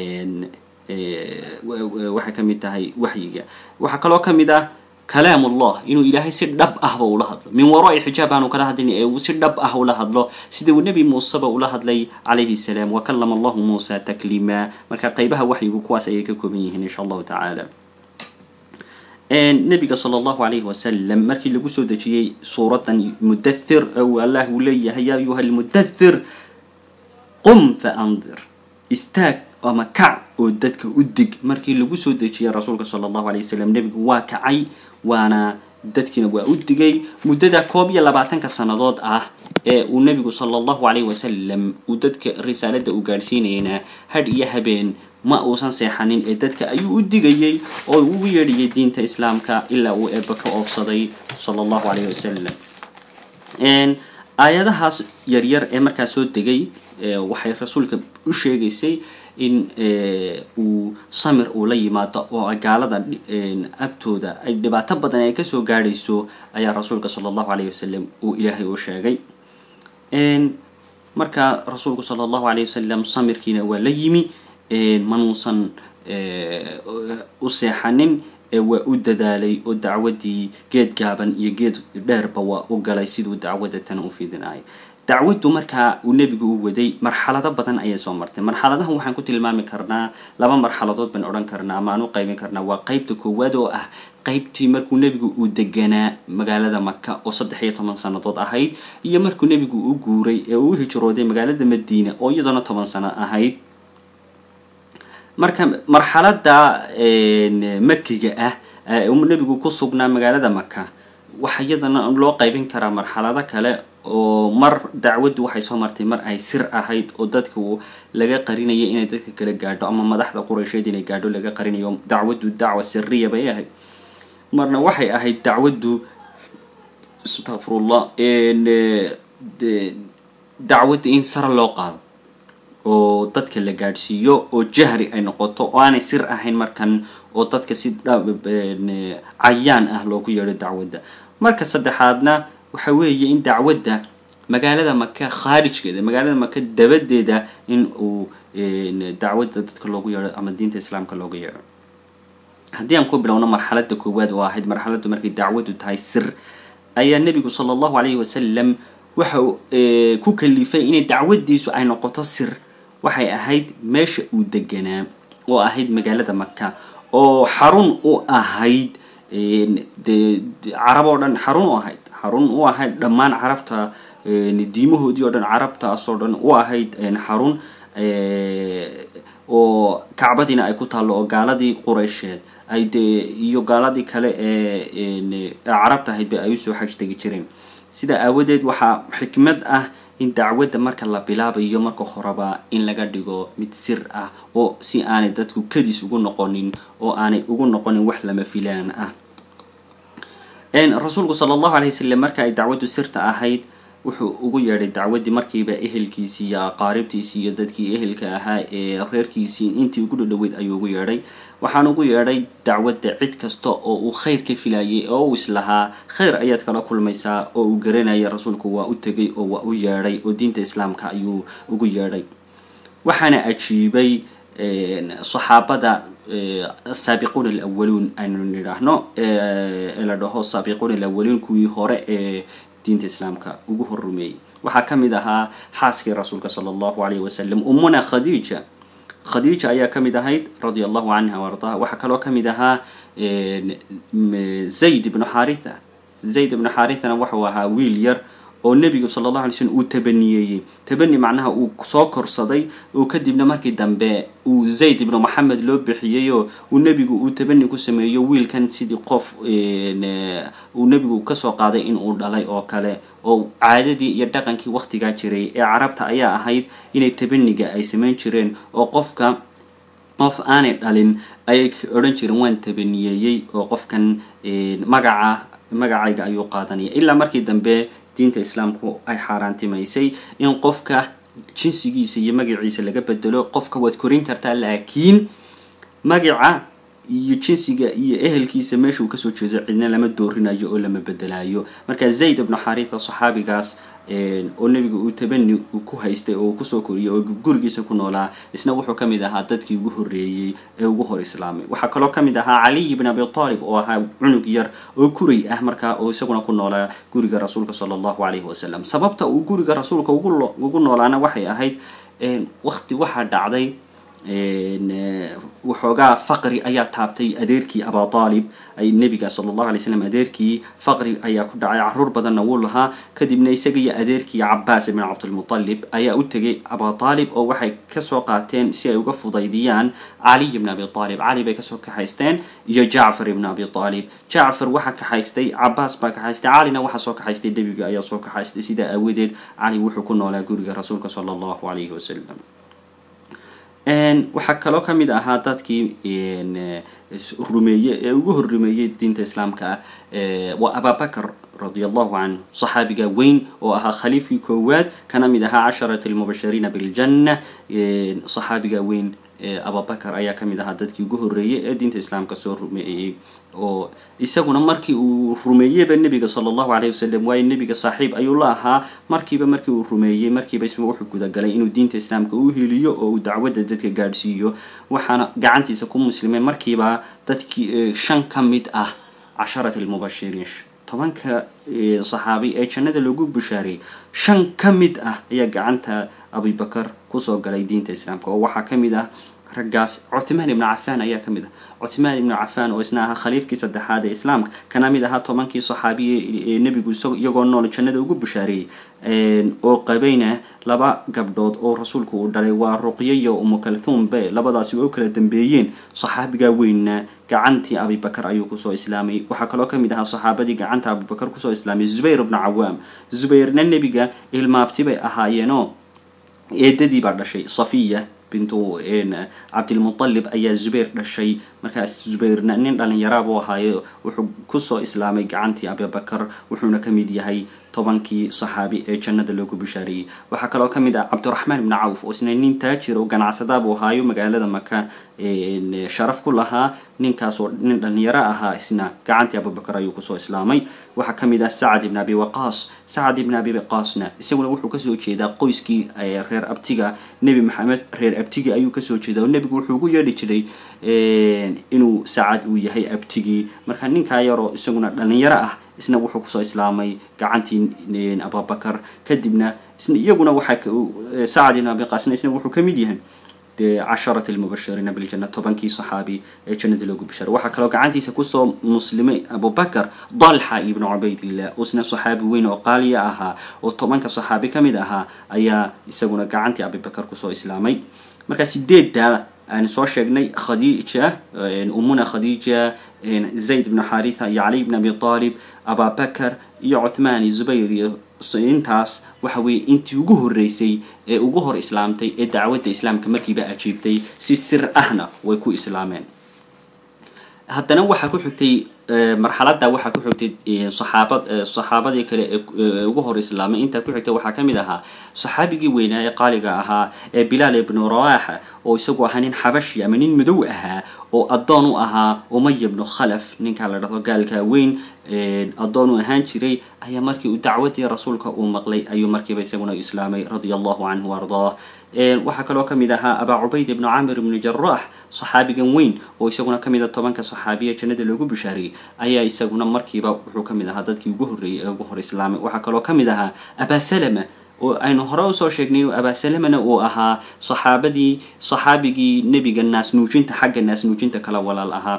waxay kamid tahay waxyiga waxaa kaloo kamid ah kalaam ullah inuu ilaahay si dhab ahba ula hadlo min waraa'i xijaab aanu kala hadlin ee uu si dhab ah ula hadlo sida uu nebi muuseba ula hadlay calayhi salaam wa kalama allahu muusa takliima marka qeybaha waxyigu kuwaas ayay ka kooban yihiin insha allahu tacaala nabiga sala allahu alayhi wasalam markii lagu soo dejiyey suuradan mudathir ou allah uu leeyahay ya ayuha almudathir qum fa andir istaag ama kac oo dadka u dig markii lagu soo dejiyay rasuulka sala allahu alay wasalam nebigu waa kacay waana dadkiina waa u digay muddada koob iyo labaatanka sannadood ah ee uu nebigu sala allahu alayh wasalam uu dadka risaaladda u gaadhsiinayna hadh iyo habeen ma uusan seexanin ee dadka ayuu u digayay oo ugu yeedhiyay diinta islaamka ilaa uu eeba ka oofsaday sala allahu alayh wasalam aayadahaas yaryar ee markaa soo degay waxay rasuulka u sheegaysay in uu samir uu la yimaado oo gaalada agtooda ay dhibaato badan ay kasoo gaadhayso ayaa rasuulka sala allahu alayh wasalam uu ilaahay u sheegay marka rasuulku sala allahu alayh wasalam samirkiina waa la yimi manuusan u seexanin waa u dadaalay oo dacwaddii geed gaaban iyo geed dheerba waa u galay siduu dacwadda tana u fidinayo dacwaddu markaa uu nebigu u waday marxalado badan ayay soo martay marxaladahan waxaan ku tilmaami karnaa laba marxaladood baan odhan karnaa ama aan u qaybin karnaa waa qeybta koowaad oo ah qeybtii markuu nebigu uu deganaa magaalada maka oo saddex iyo toban sannadood ahayd iyo markuu nebigu u guuray ee uu u hijrooday magaalada madiina oo iyadana toban sano ahayd marka marxalada makiga ah nebigu ku sugnaa magaalada maka waxa iyadana loo qaybin karaa marxalado kale oo mar dacwaddu waxay soo martay mar ay sir ahayd oo dadka laga qarinayo inay dadka kala gaadho ama madaxda quraysheed inay gaadho laga qarinayo dacwaddu dacwa siriya bay ahayd marna waxay ahayd dacwaddu astaqfirullah dacwadda in sare loo qaado oo dadka la gaadhsiiyo oo jahri ay noqoto oo aanay sir ahayn markan oo dadka si cayaan ah loogu yeedho dacwadda marka saddexaadna waxa weeye in dacwadda magaalada maka khaarijkeeda magaalada maka dabadeeda in uu dacwadda dadka loogu yeedho ama diinta islaamka looga yeedho haddii aan ku bilowno marxaladda koowaad oo ahayd marxaladdu markay dacwaddu tahay sir ayaa nebigu sala allahu calayhi wasalam waxa ku kalifay inay dacwaddiisu ay noqoto sir waxay ahayd meesha uu deganaa oo ahayd magaalada maka oo xarun u ahayd de carab oo dhan xarun u ahayd xarun u ahayd dhammaan carabta diimahoodii oo dhan carabtaas oo dhan u ahayd xarun oo kacbadiina ay ku taallo oo gaaladii qureysheed ay dee iyo gaaladii kale ee carabta ahayd ba ay usoo xaj tegi jireen sidaa aawadeed waxaa xikmad ah in dacwadda marka la bilaabayo marka horeba in laga dhigo mid sir ah oo si aanay dadku kadis ugu noqonin oo aanay ugu noqonin wax lama filaan ah rasuulku sala allahu alay wasalam marka ay dacwaddu sirta ahayd wuxuu ugu yeedhay dacwaddii markiiba ehelkiisii iyo aqaaribtiisii iyo dadkii ehelka ahaa ee reerkiisii intii ugu dhadhoweyd ayuu ugu yeedhay waxaan ugu yeedhay dacwadda cid kasta oo uu khayr ka filayay oo uu islahaa khayr ayaad kala kulmaysaa oo uu garanaya rasuulku waa u tegay oo waa u yeedhay oo diinta islaamka ayuu ugu yeedhay waxaana ajiibay saxaabada asaabiquun alawaluun aynu nidhaahno la dhaho saabiquun alawaluun kuwii hore ee diinta islaamka ugu horrumeeyey waxaa ka mid ahaa xaaskii rasuulka sala allahu alayh wasalam ummuna khadiija khadiija ayaa ka mid ahayd radia allahu canha o ardaha waxaa kaloo ka mid ahaa zayd ibnu xaritha zayd ibnu xarithana wuxuu ahaa wiil yar oo nebigu sala allahu alay slm uu tabaniyeeyey tabani macnaha uu soo korsaday oo kadibna markii dambe uu zayd ibnu maxamed loo bixiyeyoo uu nebigu uu tabani ku sameeyo wiilkan sidii qof uu nebigu kasoo qaaday in uu dhalay oo kale oo caadadii iyo dhaqankii waktigaa jiray ee carabta ayaa ahayd inay tabaniga ay samayn jireen oo qofka qof aanay dhalin ayay odhan jireen waan tabaniyeeyey oo qofkan magaca magacayga ayuu qaadanaya ilaa markii dambe diinta islaamku ay xaaraantimaysay in qofka jinsigiisa iyo magaciisa laga bedelo qofka waad korin kartaa laakiin magaca iyo jinsiga iyo ehelkiisa meeshuu kasoo jeedo cidna lama doorinayo oo lama bedelayo marka zayd ibnu xaritha saxaabigaas oo nebiga uu tabani ku haystay oo kusoo koriyay oo gurigiisa ku noolaa isna wuxuu ka mid ahaa dadkii ugu horreeyey ee ugu hor islaamay waxaa kaloo ka mid ahaa caliy ibn abi talib oo ahaa cunug yar oo kuray ah markaa oo isaguna ku noolaa guriga rasuulka sala allahu calayhi wasalam sababta uu guriga rasuulka ugu noolaana waxay ahayd wakti waxaa dhacday waxoogaa faqri ayaa taabtay adeerkii aba aalib ay nebiga sala allahu alay slam adeerkii faqri ayaa ku dhacay caruur badanna wuu lahaa kadibna isaga iyo adeerkii cabaas ibn cabdilmutalib ayaa u tegay aba aalib oo waxay kasoo qaateen si ay uga fudaydiyaan caliy ibn abi aalib cali bay kasoo kaxaysteen iyo jacfar ibn abi aalib jacfar waxaa kaxaystay cabaas baa kaxaystay calina waxaa soo kaxaystay nebiga ayaa soo kaxaystay sidaa aawadeed cali wuxuu ku noolaa guriga rasuulka sala allahu alayhi wasalam waxaa kaloo ka mid ahaa dadkii rumeeye ee ugu horrumeeyey diinta islaamka ah waa ababakr radia allahu canhu saxaabiga weyn oo ahaa khaliifkii koowaad kana mid ahaa casharat almubashiriina biljanna saxaabiga weyn abubakar ayaa ka mid ahaa dadkii ugu horreeyey ee diinta islaamka soo rumeeyey oo isaguna markii uu rumeeyeyba nebiga sala allahu alayh wasalam waayo nebiga saaxiib ayuu la ahaa markiiba markii uu rumeeyey markiiba isma wuxuu gudagalay inuu diinta islaamka u heliyo oo uu dacwadda dadka gaadhsiiyo waxaana gacantiisa ku muslimay markiiba dadkii shan ka mid ah casharat almubashiriin tobanka saxaabi ee jannada loogu bushaareeyey shan ka mid ah ayaa gacanta abubakar kusoo galay diinta islaamka oo waxaa ka mid ah raggaas cuthmaan ibnu cafaan ayaa ka mid ah cuthmaan ibnu cafaan oo isna ahaa khaliifkii saddexaad ee islaamka kana mid ahaa tobankii saxaabiye ee nebigu iyagoo nool jannada ugu bushaareeyey oo qabayna laba gabdhood oo rasuulku uu dhalay waa ruqyo iyo umukalthum be labadaasi oo kala dambeeyeen saxaabigaa weynna gacantii abibakar ayuu kusoo islaamay waxaa kaloo ka mid ahaa saxaabadii gacanta abubakar kusoo islaamay zubayr ibnu cawaam zubayrna nebiga ilmaabti bay ahaayeenoo eedadii baa dhashay safiya bintu cabdilmutalib ayaa zubayr dhashay markaas zubayrna nin dhalinyara buu ahaayo wuxuu kusoo islaamay gacantii abibakar wuxuuna ka mid yahay tobankii saxaabi ee jannada loogu bishaareeyey waxaa kaloo ka mid ah cabdiraxmaan ibni cawf oo isna nin taajir oo ganacsada buu ahaayo magaalada maka sharaf ku lahaa ninkaasoo nin dhalinyaro ahaa isna gacantii abubakar ayuu kusoo islaamay waxaa ka mid ah sacad ibn abi waqaas sacad ibn abi waqaasna isaguna wuxuu kasoo jeedaa qoyskii reer abtiga nebi maxamed reer abtigii ayuu kasoo jeedaa oo nebigu wuxuu ugu yeedhi jiray inuu sacad uu yahay abtigii marka ninkaa yaroo isaguna dhalinyaro ah isna wuxuu kusoo islaamay gacantii abubakar kadibna iyaguna waxaa sacad ibn abi qaasna isna wuxuu kamid yahay casharat lmubashiriina biljana tobankii saxaabi ee jannada loogu bisharay waxaa kaloo gacantiisa kusoo muslimay abubakar dalxa ibnu cubaydillah isna saxaabi weyn oo qaaliya ahaa oo tobanka saxaabi ka mid ahaa ayaa isaguna gacantii abubakar kusoo islaamay marka sideedda aan soo sheegnay khadiija umuna khadiija zayd ibnu xaritha iyo cali ibn abi talib ababakar iyo cuthmaan iyo zubayr iyo intaas waxa weeye intii ugu horreysay ee ugu hor islaamtay ee dacwadda islaamka markiiba ajiibtay si sir ahna way ku islaameen haddana waxaa ku xigtay marxaladda waxaa ku xigtay saxaabad saxaabadii kale ee ugu hor islaamay intaa ku xigtay waxaa ka mid ahaa saxaabigii weynaa ee qaaliga ahaa ee bilaal ibnu rawaxa oo isagu ahaa nin xabashi ama nin madow ahaa oo addoon u ahaa umaya ibnu khalaf ninkaa la dhahdo gaalkaa weyn addoon u ahaan jiray ayaa markii uu dacwadii rasuulka uu maqlay ayuu markiiba isaguna islaamay radia allahu canhu ardaah waxaa kaloo kamid ahaa abaa cubayd ibnu camir ibnu jaraax saxaabigan weyn oo isaguna kamid a tobanka saxaabiya jannada loogu bishaariyey ayaa isaguna markiiba wuxuu kamid ahaa dadkii ugu horreeyey ee ugu hor islaamay waxaa kaloo kamid ahaa abaa salama oo aynu hore usoo sheegnay abaasalamana uu ahaa saxaabadii saxaabigii nebiga naasnuujinta xagga naasnuujinta kala walaal ahaa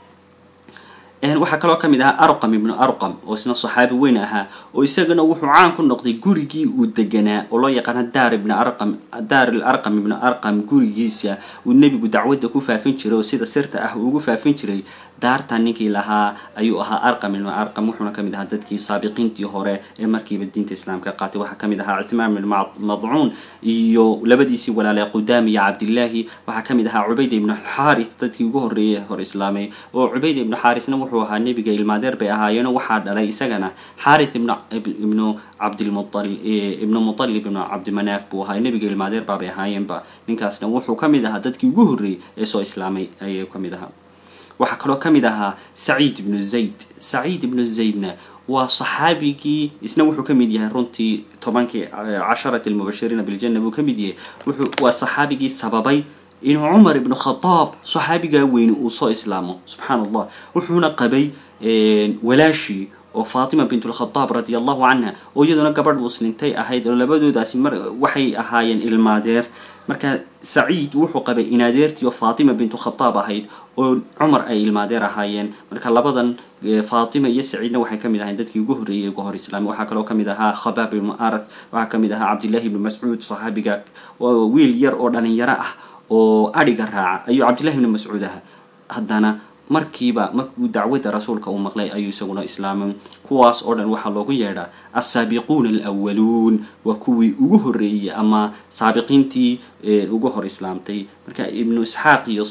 waxaa kaloo kamid ahaa arqam ibnu arqam oo isna saxaabi weyn ahaa oo isagana wuxuu caan ku noqday gurigii uu deganaa oo loo yaqaana daar ibn arqam daar il arqam ibnu arqam gurigiisa uu nebigu dacwadda ku faafin jiray oo sida sirta ah uu ugu faafin jiray daartan ninkii lahaa ayuu ahaa arqam ibnu arqam wuxuuna kamid ahaa dadkii saabiqiintii hore ee markiiba diinta islaamka qaatay waxaa kamid ahaa cuthmaan ibn madcuun iyo labadiisii walaalay qudaam iyo cabdillaahi waxaa kamid ahaa cubayda ibnu xaarith dadkii ugu horreeyay hor islaamay oo cubayda ibnu xaarisna wuxuu ahaa nebiga ilmaadeer bay ahaayeeno waxaa dhalay isagana xaarith ibn ibnu cabdilmual ibnu mutalib ibnu cabdimanaaf buu ahaa nebiga ilmaadeer baabay ahaayeenba ninkaasna wuxuu kamid ahaa dadkii ugu horreeyey ee soo islaamay ayay kamid ahaa waxaa kaloo kamid ahaa saciid ibnu zayd saciid ibnu zaydna waa saxaabigii isna wuxuu kamid yahay runtii tobankii casharat almubashiriina biljana buu kamid yahay wuxuu waa saxaabigii sababay inuu cumar ibnu khadaab saxaabigaa weyni uu soo islaamo subxaan allah wuxuuna qabay walaashii oo faatima bintulkhadaab radia allahu canha oo iyaduna gabadh muslintay ahayd oo labadoodaasi mar waxay ahaayeen ilmaadeer marka saciid wuxuu qabay inaadeertii oo faatima bintu khadaab ahayd oo cumar ay ilmaadeer ahaayeen marka labadan faatima iyo saciidna waxay kamid ahayn dadkii ugu horreeyay ugu hor islaamay waxaa kaloo kamid ahaa khabaab ibnu arath waxaa kamid ahaa cabdillahi ibnu mascuud saxaabiga wiil yar oo dhalinyaro ah oo adhiga raaca ayuu cabdillahi ibnu mascuud ahaa haddana markiiba markuu dacwadda rasuulka uu maqlay ayuu isaguna islaamay kuwaas oo dhan waxaa loogu yeedhaa alsaabiquuna alwaluun waa kuwii ugu horreeyey ama saabiqiintii ugu hor islaamtay marka ibnu isxaaq iyo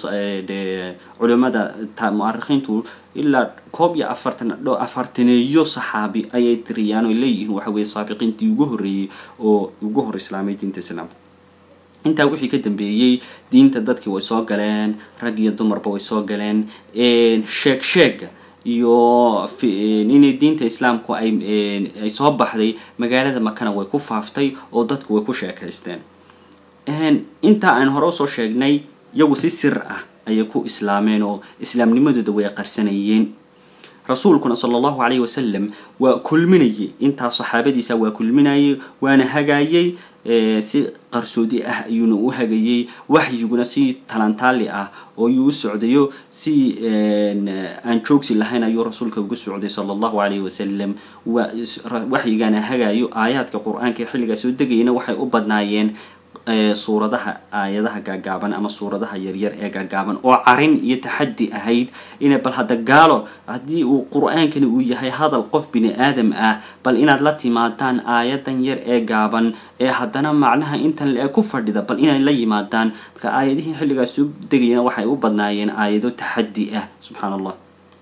culimada mu'arikhiintu ilaa koob iyo afartan afartaneeyo saxaabi ayay tiriyaan oo leeyihiin waxa weye saabiqiintii ugu horreeyey oo ugu hor islaamay diinta islaamka intaa wixii ka dambeeyey diinta dadkii way soo galeen rag iyo dumarba way soo galeen sheeg sheega iyo inay diinta islaamku ay ay soo baxday magaalada makana way ku faaftay oo dadku way ku sheekaysteen intaa aan hore usoo sheegnay iyagu si sir ah ayay ku islaameen oo islaamnimadooda way qarsanayeen rasuulkuna sala allahu calayhi wasalam waa kulminayay intaa saxaabadiisa waa kulminayay waana hagaayay si qarsoodi ah ayuuna u hagayay waxyiguna si talantaali ah oo yuu u socdayo si aan joogsi lahayn ayuu rasuulka ugu socday sala allahu calayhi wasalam waxyigaana hagayo aayaadka qur-aanka xilligaa soo degayana waxay u badnaayeen suuradaha aayadaha gaagaaban ama suuradaha yaryar ee gaagaaban oo carin iyo taxaddi ahayd ina bal hadda gaalo haddii uu qur-aankani uu yahay hadal qof bini aadam ah bal inaad la timaadaan aayadan yar ee gaaban ee haddana macnaha intan le ku fadhida bal inay la yimaadaan marka aayadihii xilligaas soo degayana waxay u badnaayeen aayado taxaddi ah subxaan allah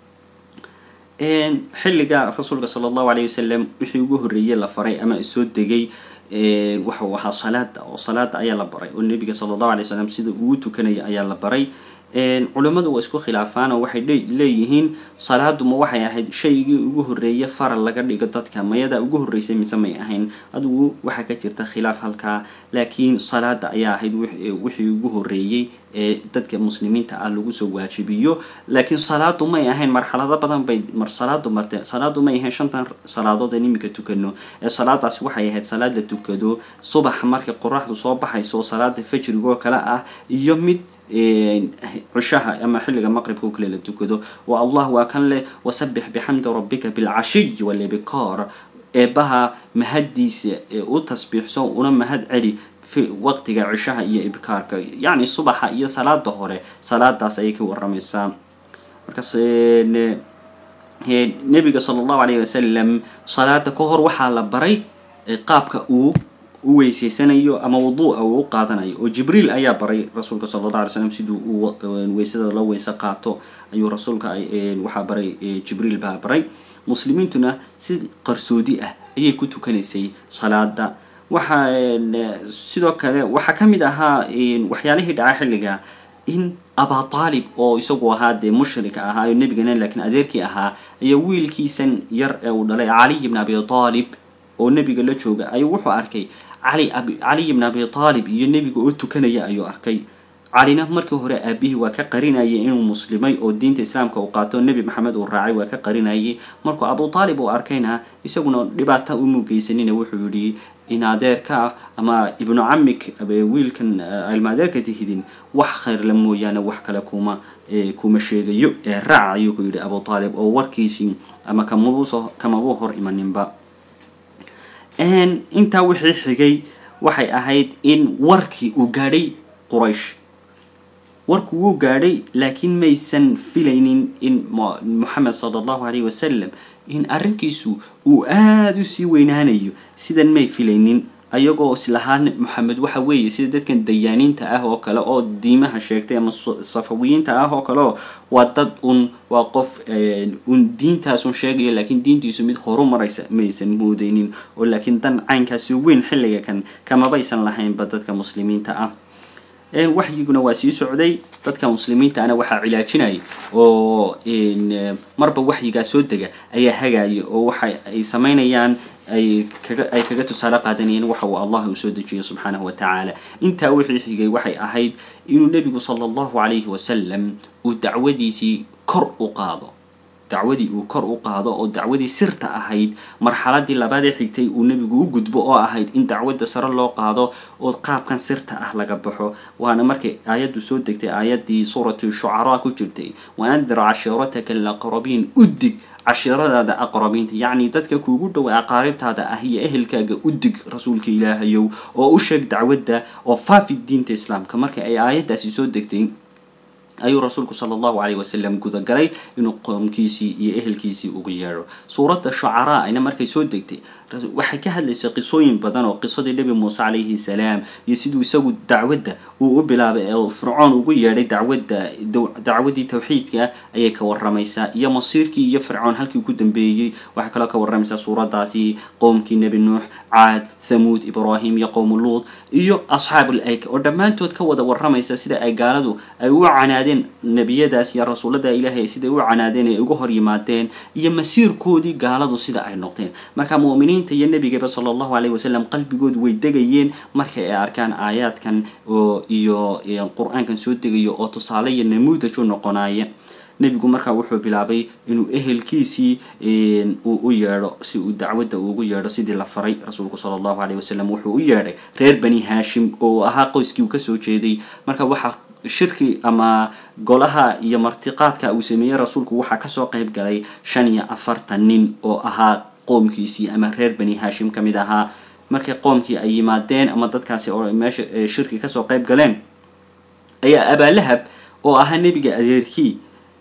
xilliga rasuulka sala allahu alayh wasalam wixii ugu horreeyey la faray ama soo degay waxa uu ahaa salaada oo salaada ayaa la baray oo nebiga sala allahu alay wasalam sida uu tukanaya ayaa la baray culimmadu waa isku khilaafaan oo waxay leeyihiin salaadu ma waxay ahayd shaygii ugu horreeye faral laga dhigo dadka mayadaa ugu horreysay mise may ahayn adigu waxaa ka jirta khilaaf halkaa laakiin salaada ayaa ahayd wixii ugu horreeyey ee dadka muslimiinta ah lagu soo waajibiyo laakiin salaadu may ahayn marxalado badan bay mar salaadu martee salaadu may ahayn shantan salaadood aan iminka tukano ee salaadaasi waxay ahayd salaad la tukado subax markay qoraxdu soo baxayso oo salaada fajrigoo kale ah iyo mid cishaha ama xilliga maqribka oo kale la tukado wa allah waa kan leh wasabix bixamdi rabbika bilcashiy walibikoor eebaha mahaddiisa ee u tasbiixso una mahad celi waqtiga cishaha iyo ibkaarka yacni subaxa iyo salaada hore salaadaas ayay ka waramaysaa markaas nebiga sala allahu alayh wasalam salaada ka hor waxaa la baray qaabka uu u weyseysanayo ama wuduuca uu u qaadanayo oo jibriil ayaa baray rasuulka sala allah alay slam siduu uu weysada loo weyse qaato ayuu rasuulka waxaa baray jibriil baa baray muslimiintuna si qarsoodi ah ayay ku tukanaysay salaada waxaa sidoo kale waxaa ka mid ahaa waxyaalihii dhaca xilliga in aba taalib oo isagu ahaa dee mushrika ahaa oo nebigana laakiin adeerkii ahaa ayaa wiilkiisan yar ee uu dhalay caliy bn abi taalib oo nebiga la jooga ayuu wuxuu arkay cali caliy bn abi taalib iyo nebiga oo tukanaya ayuu arkay calina markii hore aabihii waa ka qarinayay inuu muslimay oo diinta islaamka uu qaato nebi maxamed uu raacay waa ka qarinayay markuu abu taalib uu arkayna isaguna dhibaata umuu geysanina wuxuu yihi in adeerka ah ama ibnu camik wiilkan ilma adeerka tihidin wax khayrla mooyaane wax kale kuma kuma sheegayo ee raac ayuu ku yidhi abu taalib oo warkiisii ama kamabuuso kamabuu hor imaninba intaa wixii xigay waxay ahayd in warkii uu gaadhay quraysh warku wuu gaadhay laakiin maysan filaynin in moxamed sala allahu alayh wasalam in arrinkiisu uu aada u sii weynaanayo sidan may filaynin ayagoo islahaan moxamed waxa weeye sida dadkan dayaaniinta ah oo kale oo diimaha sheegtay ama safawiyiinta ah oo kale oo waa dad un waa qof un diintaasun sheegaya laakiin diintiisu mid horu maraysa maysan moodeynin oo laakiin dan caynkaasi weyn xilliga kan kamabaysan lahaynba dadka muslimiinta ah waxyiguna waa sii socday dadka muslimiinta ana waxaa cilaajinaya oo marba waxyigaa soo dega ayaa hagaya oo waxa ay samaynayaan ay kaga ay kaga tusaale qaadanayeen waxa uu allah uu soo dejiyo subxaanahu wa tacaala intaa wixii xigay waxay ahayd inuu nebigu sala allahu calayhi wasalam uu dacwadiisii kor u qaado dacwadii uu kor u qaado oo dacwadii sirta ahayd marxaladii labaadee xigtay uu nebigu u gudbo oo ahayd in dacwadda sare loo qaado oo qaabkan sirta ah laga baxo waana markay aayaddu soo degtay aayaddii suuratu shucaraa ku jirtay wa andir cashiirataka alaqrabiin udig cashiiradaada aqrabiinta yacni dadka kuugu dhow aqaaribtaada ah iyo ehelkaaga udig rasuulka ilaahayow oo u sheeg dacwadda oo faafi diinta islaamka marka ay aayaddaasi soo degtay ayuu rasuulku sala allahu calayh wasalam gudagalay inuu qoomkiisii iyo ehelkiisii ugu yeedho suuradda shucaraa ayna markay soo degtay waxay ka hadlaysay qisooyin badan oo qisadii nebi muuse calayhi salaam iyo siduu isagu dacwadda uu u bilaabay oo fircoon ugu yeedhay dacwadda dacwaddii tawxiidka ayay ka waramaysaa iyo masiirkii iyo fircoon halkii ku dambeeyey waxay kaloo ka waramaysaa suuraddaasi qowmkii nebi nuux caad thamuud ibraahim iyo qowmu luud iyo asxaabul ayka oo dhammaantood ka wada waramaysa sida ay gaaladu ay u canaadeen nebiyadaas iyo rasuullada ilaahay siday u canaadeen ay uga hor yimaadeen iyo masiirkoodii gaaladu sida ay noqdeen marka mu'miniinta iyo nebigaba sala allahu calayh wasalam qalbigoodu way degayeen marka ay arkaan aayaadkan oo iyo qur-aankan soo degayo oo tusaale iyo namuudaj u noqonaya nebigu markaa wuxuu bilaabay inuu ehelkiisii uu u yeedho si uu dacwadda ugu yeedho sidii la faray rasuulku sala allahu calayh wasalam wuxuu u yeedhay reer bani haashim oo ahaa qoyskii uu kasoo jeeday marka waxaa shirki ama golaha iyo martiqaadka uu sameeyey rasuulku waxaa kasoo qeyb galay shan iyo afartan nin oo ahaa qoomkiisii ama reer bani haashim ka mid ahaa markay qoomkii ay yimaadeen ama dadkaasi oo meesha shirki kasoo qayb galeen ayaa abaalahab oo ahaa nebiga adeerkii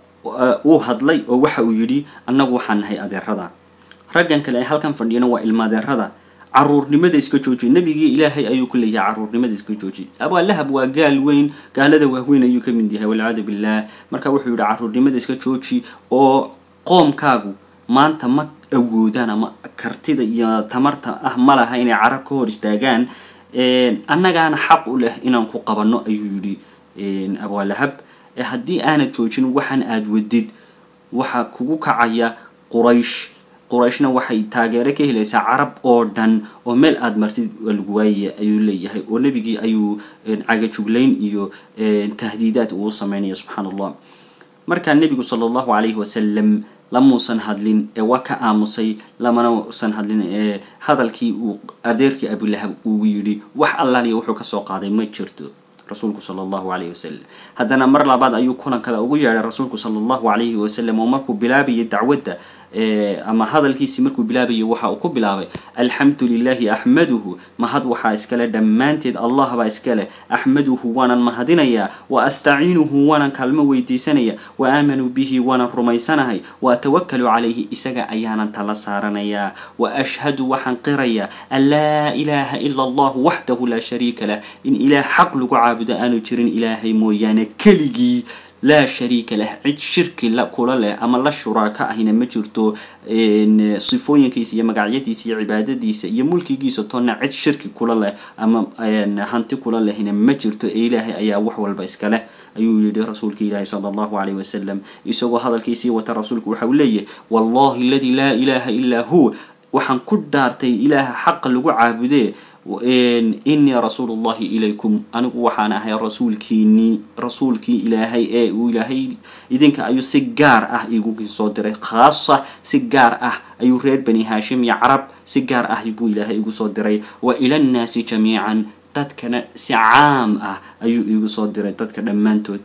uu hadlay oo waxa uu yidhi annagu waxaan nahay adeerada raggan kale ee halkan fadhiyana waa ilma adeerada caruurnimada iska jooji nebigii ilaahay ayuu ku leeyahay caruurnimada iska jooji abaalahab waa gaal weyn gaalada waaweyn ayuu ka mid yahay walciyaadu billah marka wuxuu yidhi caruurnimada iska jooji oo qoomkaagu maanta ma awoodaan ama kartida iyo tamarta ah ma laha inay carab ka hor istaagaan annagaana xaq u leh inaan ku qabanno ayuu yidhi abaalahab haddii aanad joojin waxaan aada wadid waxaa kugu kacaya quraysh qurayshna waxay taageero ka helaysaa carab oo dhan oo meel aada martid lagu waayaya ayuu leeyahay oo nebigii ayuu cagajuglayn iyo tahdiidaad uu sameynaya subxaana allah markaa nebigu sala allahu calayhi wasalam lamuusan hadlin ee waa ka aamusay lamana usan hadlin ee hadalkii uu adeerkii abulahab uu yidhi wax allaaliya wuxuu kasoo qaaday ma jirto rasuulku sala allahu calayhi wasalam haddana mar labaad ayuu kulan kale ugu yeedhay rasuulku sala allahu calayhi wasalam oo markuu bilaabayay dacwadda ama hadalkiisii markuu bilaabayay waxa uu ku bilaabay alxamdu lilahi axmaduhu mahad waxaa iskale dhammaanteed allah baa iskale axmaduhu waanan mahadinayaa wa astaciinuhu waanan kaalmo weydiisanaya wa aamanuu bihi waanan rumaysanahay wa atawakalu calayhi isaga ayaanan tala saaranayaa wa ashhadu waxaan qirayaa an laa ilaaha ila allah waxdahu laa shariika lah in ilaah xaq lagu caabudo aanu jirin ilaahay mooyaane keligii laa shariika lah cid shirki la kula leh ama la shuraaka ahina ma jirto sifooyinkiisa iyo magacyadiisa iyo cibaadadiisa iyo mulkigiisa toonna cid shirki kula leh ama hanti kula lehina ma jirto ee ilaahay ayaa wax walba iska leh ayuu yihi rasuulka ilaahi sala allahu calayhi wasalam isagoo hadalkiisii wata rasuulku waxa uu leeyahy wallahi aladi laa ilaha ilaa hu waxaan ku dhaartay ilaaha xaqa lagu caabudee inii rasuulu llahi ilaykum anigu waxaan ahay rasuulkiinii rasuulkii ilaahay ee uu ilaahay idinka ayuu si gaar ah igu soo diray khaasa si gaar ah ayuu reer bani haashim iyo carab si gaar ah buu ilaahay igu soo diray wa ila nnaasi jamiican dadkana si caam ah ayuu igu soo diray dadka dhammaantood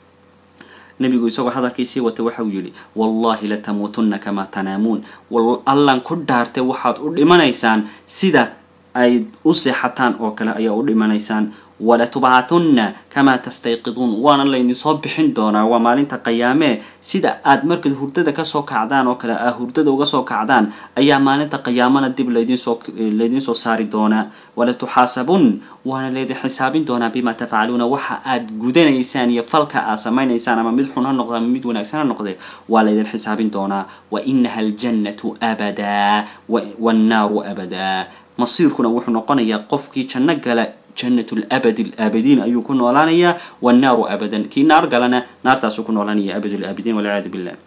nabigu isagoo hadalkiisii wata waxa uu yidhi wallahi latamuutunna kamaa tanaamuun allan ku dhaartay waxaad u dhimanaysaan sida ay u seexataan oo kale ayaa u dhimanaysaan walatubcathunna kamaa tastayqiduun waana laydinsoo bixin doonaa waa maalinta qayaamee sida aad markaad hurdada kasoo kacdaan oo kale aa hurdada uga soo kacdaan ayaa maalinta qayaamana dib laydinsoo laydinsoo saari doonaa walatuxaasabun waana laydin xisaabin doonaa bima tafcaluuna waxa aad gudanaysaan iyo falka aad samaynaysaan ama mid xun ha noqda ama mid wanaagsan ha noqde waa laydin xisaabin doonaa wa inaha aljannatu abadaa wannaaru abadaa masiirkuna wuxuu noqonayaa qofkii janno gala jannatu labad alaabadiin ayuu ku noolaanayaa wannaaru abadan kii naar galana naartaasuu ku noolaanaya abad alaabidiin walciyaadu billah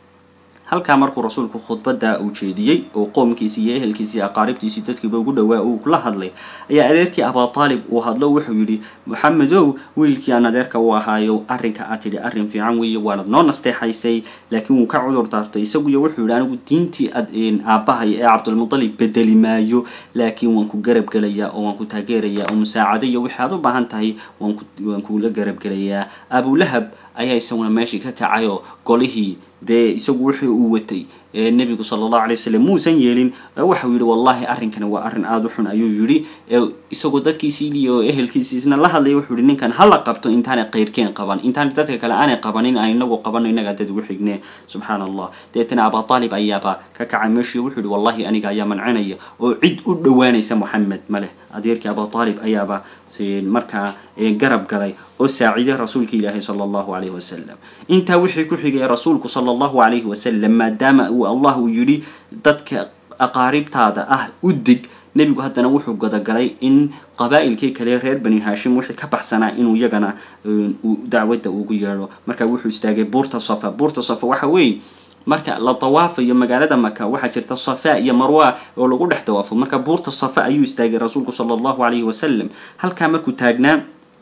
halkaa markuu rasuulku khudbada uu jeediyey oo qoomkiisii iyo ehelkiisii aqaaribtiisii dadkiiba ugu dhowaa uu kula hadlay ayaa adeerkii abutaalib uu hadlo wuxuu yidhi maxamedow wiilkii aan adeerka u ahaayo arrinka aad tidhi arrin fiican weeye waanad noo nasteexaysay laakiin wuu ka cudur daartay isaguyo wuxuu yidhi anigu diintii aabbahay ee cabdulmutalib bedeli maayo laakiin waan ku garab gelayaa oo waan ku taageerayaa oo musaacado iyo wixii aad u baahan tahay waan kula garab gelayaa abulahab ayaa isaguna meeshii ka kacay oo golihii dee isagu wixii uu watay nebigu sala allahu alay wasalam muusan yeelin waxau yidhi wallahi arrinkani waa arrin aada u xun ayuu yidhi isagoo dadkiisii iyo ehelkiisii isna la hadlaya wuxuu yihi ninkan hala qabto intaanay qayrkeen qaban intaanay dadka kale aanay qabanin aan inagu qabano inagaa dad ugu xigne subxaana allah deetana abutaalib ayaaba ka kacay meeshii wuxuu yihi wallahi aniga ayaa mancinaya oo cid u dhowaanaysa moxamed ma leh adeerkii abutaalib ayaaba markaa garab galay oo saaciiday rasuulka ilaahi sala allahu calayhi wasalam intaa wixii ku xigay rasuulku sala allahu calayhi wasalam maadaama uu allah uu yidhi dadka aqaaribtaada ah u dig nebigu haddana wuxuu godagalay in qabaa'ilkii kale reer bani haashim wixii ka baxsanaa inuu iyagana dacwadda ugu yeedho marka wuxuu istaagay buurta safa buurta safa waxa weeye marka la dawaafayo magaalada maka waxaa jirta safa iyo marwa oo lagu dhex dawaafo marka buurta safa ayuu istaagay rasuulku sala allahu calayhi wasalam halkaa markuu taagnaa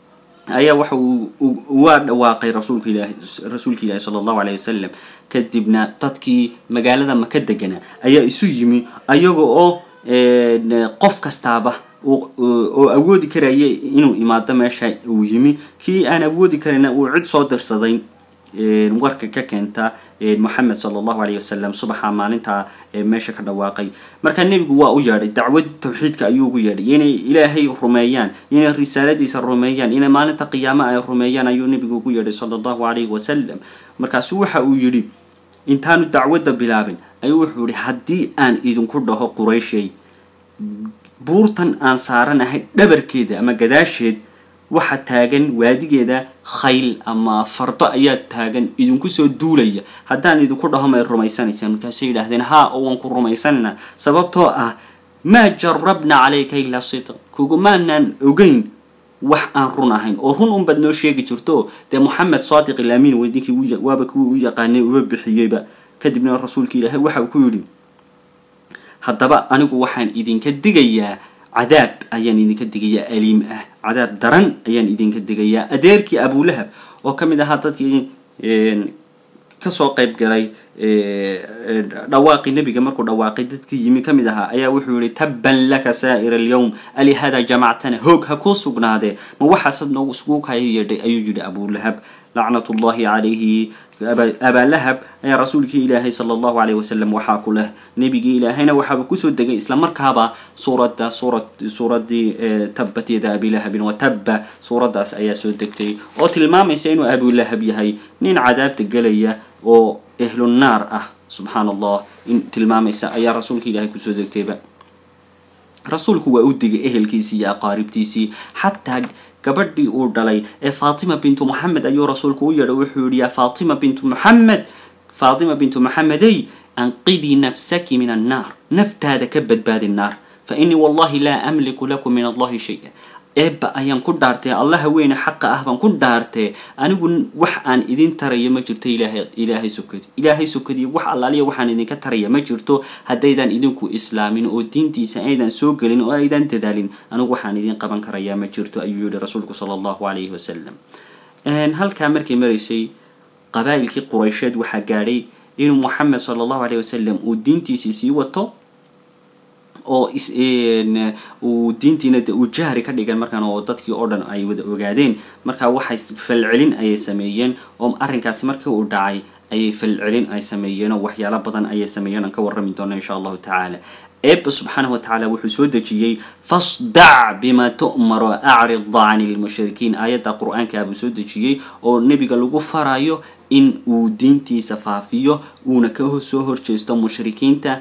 ayaa waxa uu waa dhawaaqay rasuulka ilaahi rasuulka ilaahi sala allahu calayhi wasalam kadibna dadkii magaalada maka deganaa ayaa isu yimi ayaga oo qof kastaaba oo awoodi karaya inuu imaado meesha uu yimi kii aan awoodi karayna uu cid soo dirsaday warka ka keenta moxamed sala allahu alayh wasalam subaxa maalintaa meesha ka dhawaaqay marka nebigu waa u yeedhay dacwad tawxiidka ayuu ugu yeedhay inay ilaahay rumeeyaan inay risaaladiisa rumeeyaan inay maalinta qiyaama ay rumeeyaan ayuu nebigu ugu yeedhay sala allahu alayhi wasalam markaasu waxa uu yidhi intaanu dacwadda bilaabin ayuu wuxuu yihi haddii aan idinku dhaho qurayshay buurtan aan saaranahay dhabarkeeda ama gadaasheed waxa taagan waadigeeda khayl ama fardo ayaa taagan idinku soo duulaya haddaan idinku dhaho may rumaysanaysaan markaasay yidhaahdeen haa oo waan ku rumaysanaynaa sababtoo ah maa jarabna calayka ilaa sidq kugumaanaan ogeyn wax aan run ahayn oo run unbaad noo sheegi jirto dee moxamed saadiq ilamin weydinkii waaba kuwii u yaqaanay uba bixiyeyba kadibna rasuulka ilaahay waxa uu ku yidhi haddaba anigu waxaan idinka digayaa cadaab ayaan idinka digayaa aliim ah cadaab daran ayaan idinka digayaa adeerkii abulahab oo ka mid ahaa dadkii kasoo qayb galay dhawaaqii nebiga markuu dhawaaqay dadkii yimi ka mid ahaa ayaa wuxuu yihi tabban laka saa'ira alyawm alihada jamactana hoog ha kuu sugnaadee ma waxaasad noogu iskugu kaya yeedhay ayuu yihi abulahab lacnat ullahi calayhi abaalahab ayaa rasuulkii ilaahay sala allahu alayh wasalam waxaa ku leh nebigii ilaahayna waxaaba kusoo degay isla markaaba suuradda suurad suuraddii tabbat yada abilahabin wa tabba suuraddaas ayaa soo degtay oo tilmaamaysa inuu abulahab yahay nin cadaabta gelaya oo ehlunnaar ah subxaan allah in tilmaamaysa ayaa rasuulka ilaahay kusoo degtayba rasuulku waa u digay ehelkiisii iyo aqaaribtiisii xataa gabadhii uu dhalay ee faatima bintu moxamed ayuu rasuulku u yeedhay wuxuu yihi yaa faatima bintu moxamed faatima bintu moxamedey anqidii nafsaki min annaar naftaada ka badbaadi naar fa inii wallahi laa amliku lakum min allahi shay-a eebba ayaan ku dhaartee allaha weyne xaqa ah baan ku dhaartee anigu wax aan idin tarayo ma jirto ilaahay ilaahay sokadi ilaahay sokadiyo wax allaaliya waxaan idinka taraya ma jirto haddaydan idinku islaamin oo diintiisa aydan soo gelin oo aydan dadaalin anigu waxaan idin qaban karayaa ma jirto ayuu yihi rasuulku sala allahu alayhi wasalam halkaa markay maraysay qabaa'ilkii quraysheed waxaa gaadhay inuu moxamed sala allahu alayh wasalam uu diintiisii sii wato oo uu diintiina de uu jahri ka dhigan markaan oo dadkii oo dhan ay wada ogaadeen marka waxay falcelin ayay sameeyeen oo arrinkaasi markii uu dhacay ayay falcelin ay sameeyeen oo waxyaalo badan ayay sameeyeen aan ka warrami doona insha allahu tacaala eebba subxaanahu watacaala wuxuu soo dejiyey fasdac bima tu'mar o acrid cani lmushrikiin aayadda qur-aankaa buu soo dejiyey oo nebiga lagu farayo in uu diintiisa faafiyo uuna ka soo horjeesto mushrikiinta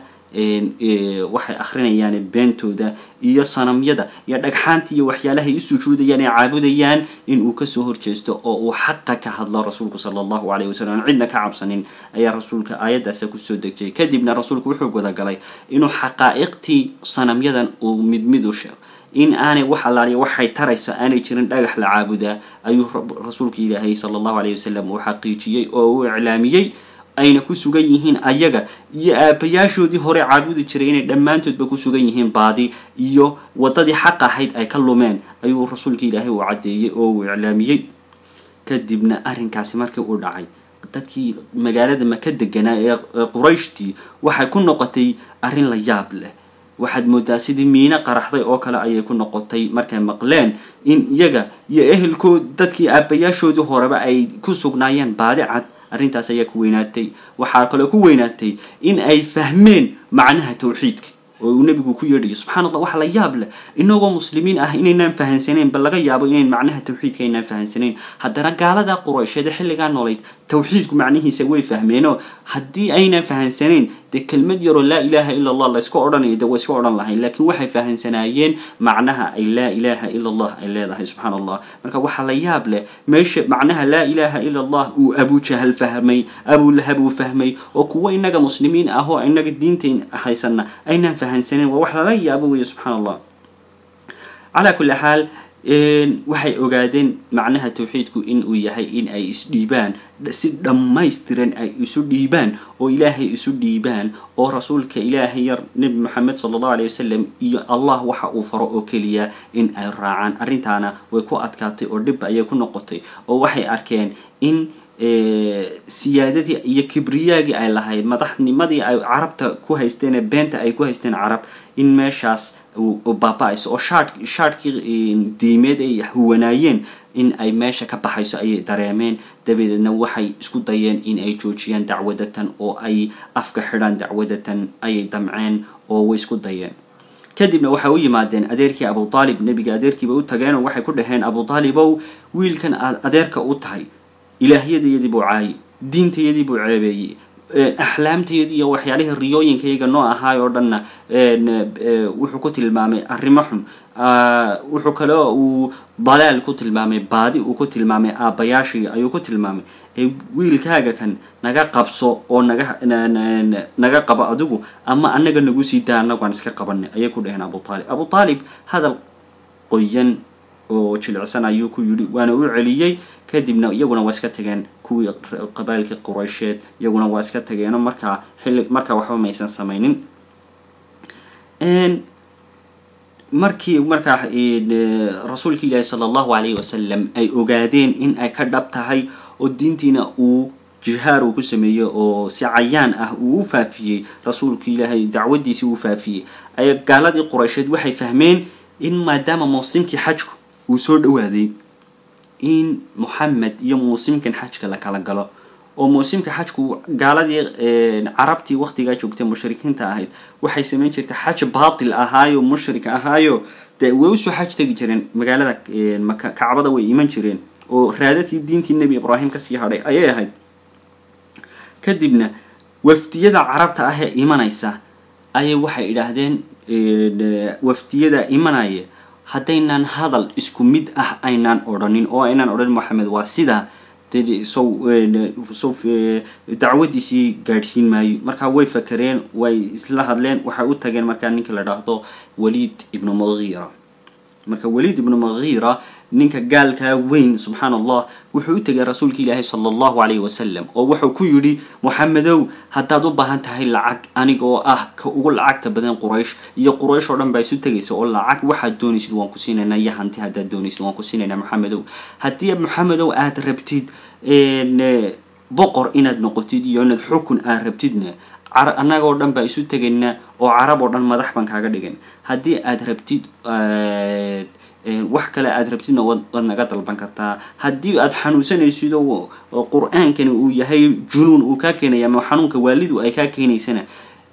waxay akrinayaan beentooda iyo sanamyada iyo dhagxaanta iyo waxyaalahay u sujuudayaan ee caabudayaan in uu kasoo horjeesto oo uu xaqa ka hadlo rasuulku sala allahu alayh wasalam cidna ka cabsanin ayaa rasuulka aayaddaasa kusoo dejiyay kadibna rasuulku wuxuu gudagalay inuu xaqaa'iqtii sanamyadan uu mid mid u sheego in aanay wax allaaliya waxay tarayso aanay jirin dhagax la caabudaa ayuu rasuulka ilaahay sala allahu alayh wasalam uu xaqiijiyey oo uu iclaamiyey ayna ku sugan yihiin ayaga iyo aabayaashoodii hore caabudi jiray inay dhammaantoodba ku sugan yihiin baadi iyo waddadii xaq ahayd ay ka lumeen ayuu rasuulka ilaahay uu caddeeyey oo uu iclaamiyey kadibna arrinkaasi markii uu dhacay dadkii magaalada maka deganaa ee qurayshtii waxay ku noqotay arrin la yaab leh waxaad moodaa sidii miino qaraxday oo kale ayay ku noqotay markay maqleen in iyaga iyo ehelkood dadkii aabayaashoodii horeba ay ku sugnaayeen baadi cad arrintaas ayaa ku weynaatay waxaa kaloo ku weynaatay in ay fahmeen macnaha tawxiidka oo uu nebigu ku yeedhayo subxana allah waxa la yaab leh inagoo muslimiin ah inaynaan fahansaneyn bal laga yaabo inayn macnaha tawxiidka aynaan fahansaneyn haddana gaalada quraysheeda xilligaa noolayd tawxiidku macnihiisa way fahmeenoo haddii aynan fahansaneyn dee kelmad yaroo laa ilaaha ila allah layska odhanayo de way iska odhan lahayn laakiin waxay fahansanaayeen macnaha ay laa ilaaha ila allah ay leedahay subxaana allah marka waxaa la yaab leh meesha macnaha laa ilaaha ila allah uu abujahal fahmay abulahab uu fahmay oo kuwo inaga muslimiin ah oo inaga diintayn haysana aynaan fahansaneyn waa wax lala yaabo weeye subxaana allah calaa kulli xaal waxay ogaadeen macnaha tawxiidku in uu yahay in ay isdhiibaan si dhammaystiran ay isu dhiibaan oo ilaahay isu dhiibaan oo rasuulka ilaahay yar nebi moxamed sala allahu alay wasalam iyo allah waxa uu faro oo keliya in ay raacaan arrintaana way ku adkaatay oo dhib ayay ku noqotay oo waxay arkeen in siyaadadii iyo kibriyaagii ay lahayd madaxnimadii ay carabta ku haysteen ee beenta ay ku haysteen carab in meeshaas baaba-ayso oo shaadh shaadhkii diimeed ay huwanaayeen in ay meesha ka baxayso ayay dareemeen dabadeedna waxay isku dayeen in ay joojiyaan dacwadatan oo ay afka xidhaan dacwadatan ayay damceen oo way isku dayeen kadibna waxay u yimaadeen adeerkii abu aalib nebiga adeerkiiba u tageenoo waxay ku dhaheen abu aalibow wiilkan aad adeerka u tahay ilaahyadayadii buu caayay diintayadii buu ceebeeyey axlaamtayadii iyo waxyaalihii riyooyinkayaga noo ahaay oo dhanna wuxuu ku tilmaamay arrimo xun wuxuu kale uu dalaal ku tilmaamay baadi uu ku tilmaamay aabbayaashii ayuu ku tilmaamay wiilkaaga kan naga qabso oo naga naga qabo adigu ama annaga nagu sii daa annagu aan iska qabanay ayay ku dhaheen abu aalib abu aalib hadal qoyan oo jilicsan ayuu ku yidhi waana u celiyey kadibna iyaguna waa iska tageen kuwii qabailkii quraysheed iyaguna waa iska tageenoo markaa xilli markaa waxba maysan samaynin markii markaa rasuulka ilaahi sala allahu alayhi wasalam ay ogaadeen in ay ka dhab tahay oo diintiina uu jihaar uu ku sameeyey oo si cayaan ah uu u faafiyey rasuulka ilaahay dacwadiisii uu faafiyey ay gaaladii quraysheed waxay fahmeen in maadaama muusimkii xajku uu soo dhawaaday in moxamed iyo muusimkan xajka la kala galo oo muusimka xajku gaaladii carabtii waqtigaa joogtay mushrikiinta ahayd waxay samayn jirtay xaj baatil ahaayo mushrik ahaayo dee way usoo xaj tegi jireen magaalada maka kacbada way iman jireen oo raadadkii diintii nebi ibraahim kasii hadhay ayay ahayd kadibna wafdiyada carabta ah ee imanaysa ayay waxay idhaahdeen wafdiyada imanaya haddaynan hadal isku mid ah aynaan odhanin oo aynaan odhanin moxamed waa sidaa dee sow sow dacwadiisii gaadhsiin maayo markaa way fakereen way isla hadleen waxay u tageen markaa ninka la dhaahdo waliid ibnu mugiira marka waliid ibnu mugiira ninka gaalkaa weyn subxaan allah wuxuu u tegay rasuulka ilaahi sala allahu calayhi wasalam oo wuxuu ku yidhi moxamedow haddaad u baahan tahay lacag aniga oo ah ka ugu lacagta badan quraysh iyo quraysh oo dhan baa isu tegaysa oo lacag waxaad doonaysid waan ku siinaynaa iyo hanti haddaad doonaysid waan ku siinaynaa moxamedow haddii moxamedow aad rabtid boqor inaad noqotid iyo inaad xukun aad rabtidna annagoo dhan baa isu tegaynaa oo carab oo dhan madax baan kaaga dhigan haddii aad rabtid wax kale aad rabtidna waad naga dalban kartaa haddii aad xanuunsanaysid oo qur-aankani uu yahay junuun uu kaa keenaya ama xanuunka waalidu ay kaa keenaysana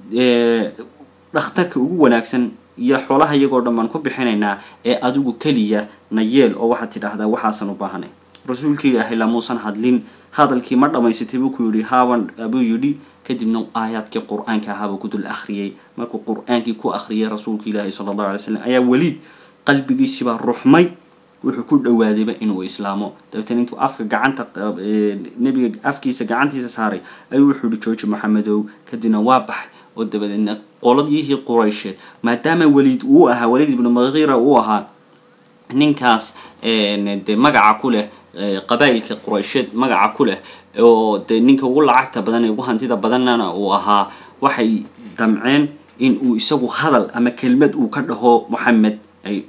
dhakhtarka ugu wanaagsan iyo xoolaha iyagoo dhan baan ku bixinaynaa ee adigu keliya na yeel oo waxaad tidhaahdaa waxaasan u baahanay rasuulka ilaahay lamuusan hadlin hadalkii ma dhammaysatay buu ku yidhi haaban buu yidhi kadibna aayaadkii qur-aanka ahaabuu ku dul akhriyey markuu qur-aankii ku akhriyay rasuulka ilaahi sala allahu alay slam ayaa weliid qalbigiisibaa ruxmay wuxuu ku dhawaadayba inuu islaamo dabeetana intuu afka gacanta nebiga afkiisa gacantiisa saaray ayuu wuxuu yihi jooji maxamedow kadibna waa baxay oo dabadeedna qoladiyihii quraysheed maadaama weliid uu ahaa weliid ibnu mugiira uu ahaa ninkaas dee magaca ku leh qabaa'ilka quraysheed magaca ku leh oo dee ninka ugu lacagta badan ee ugu hantida badannana uu ahaa waxay damceen in uu isagu hadal ama kelmad uu ka dhaho moxamed ay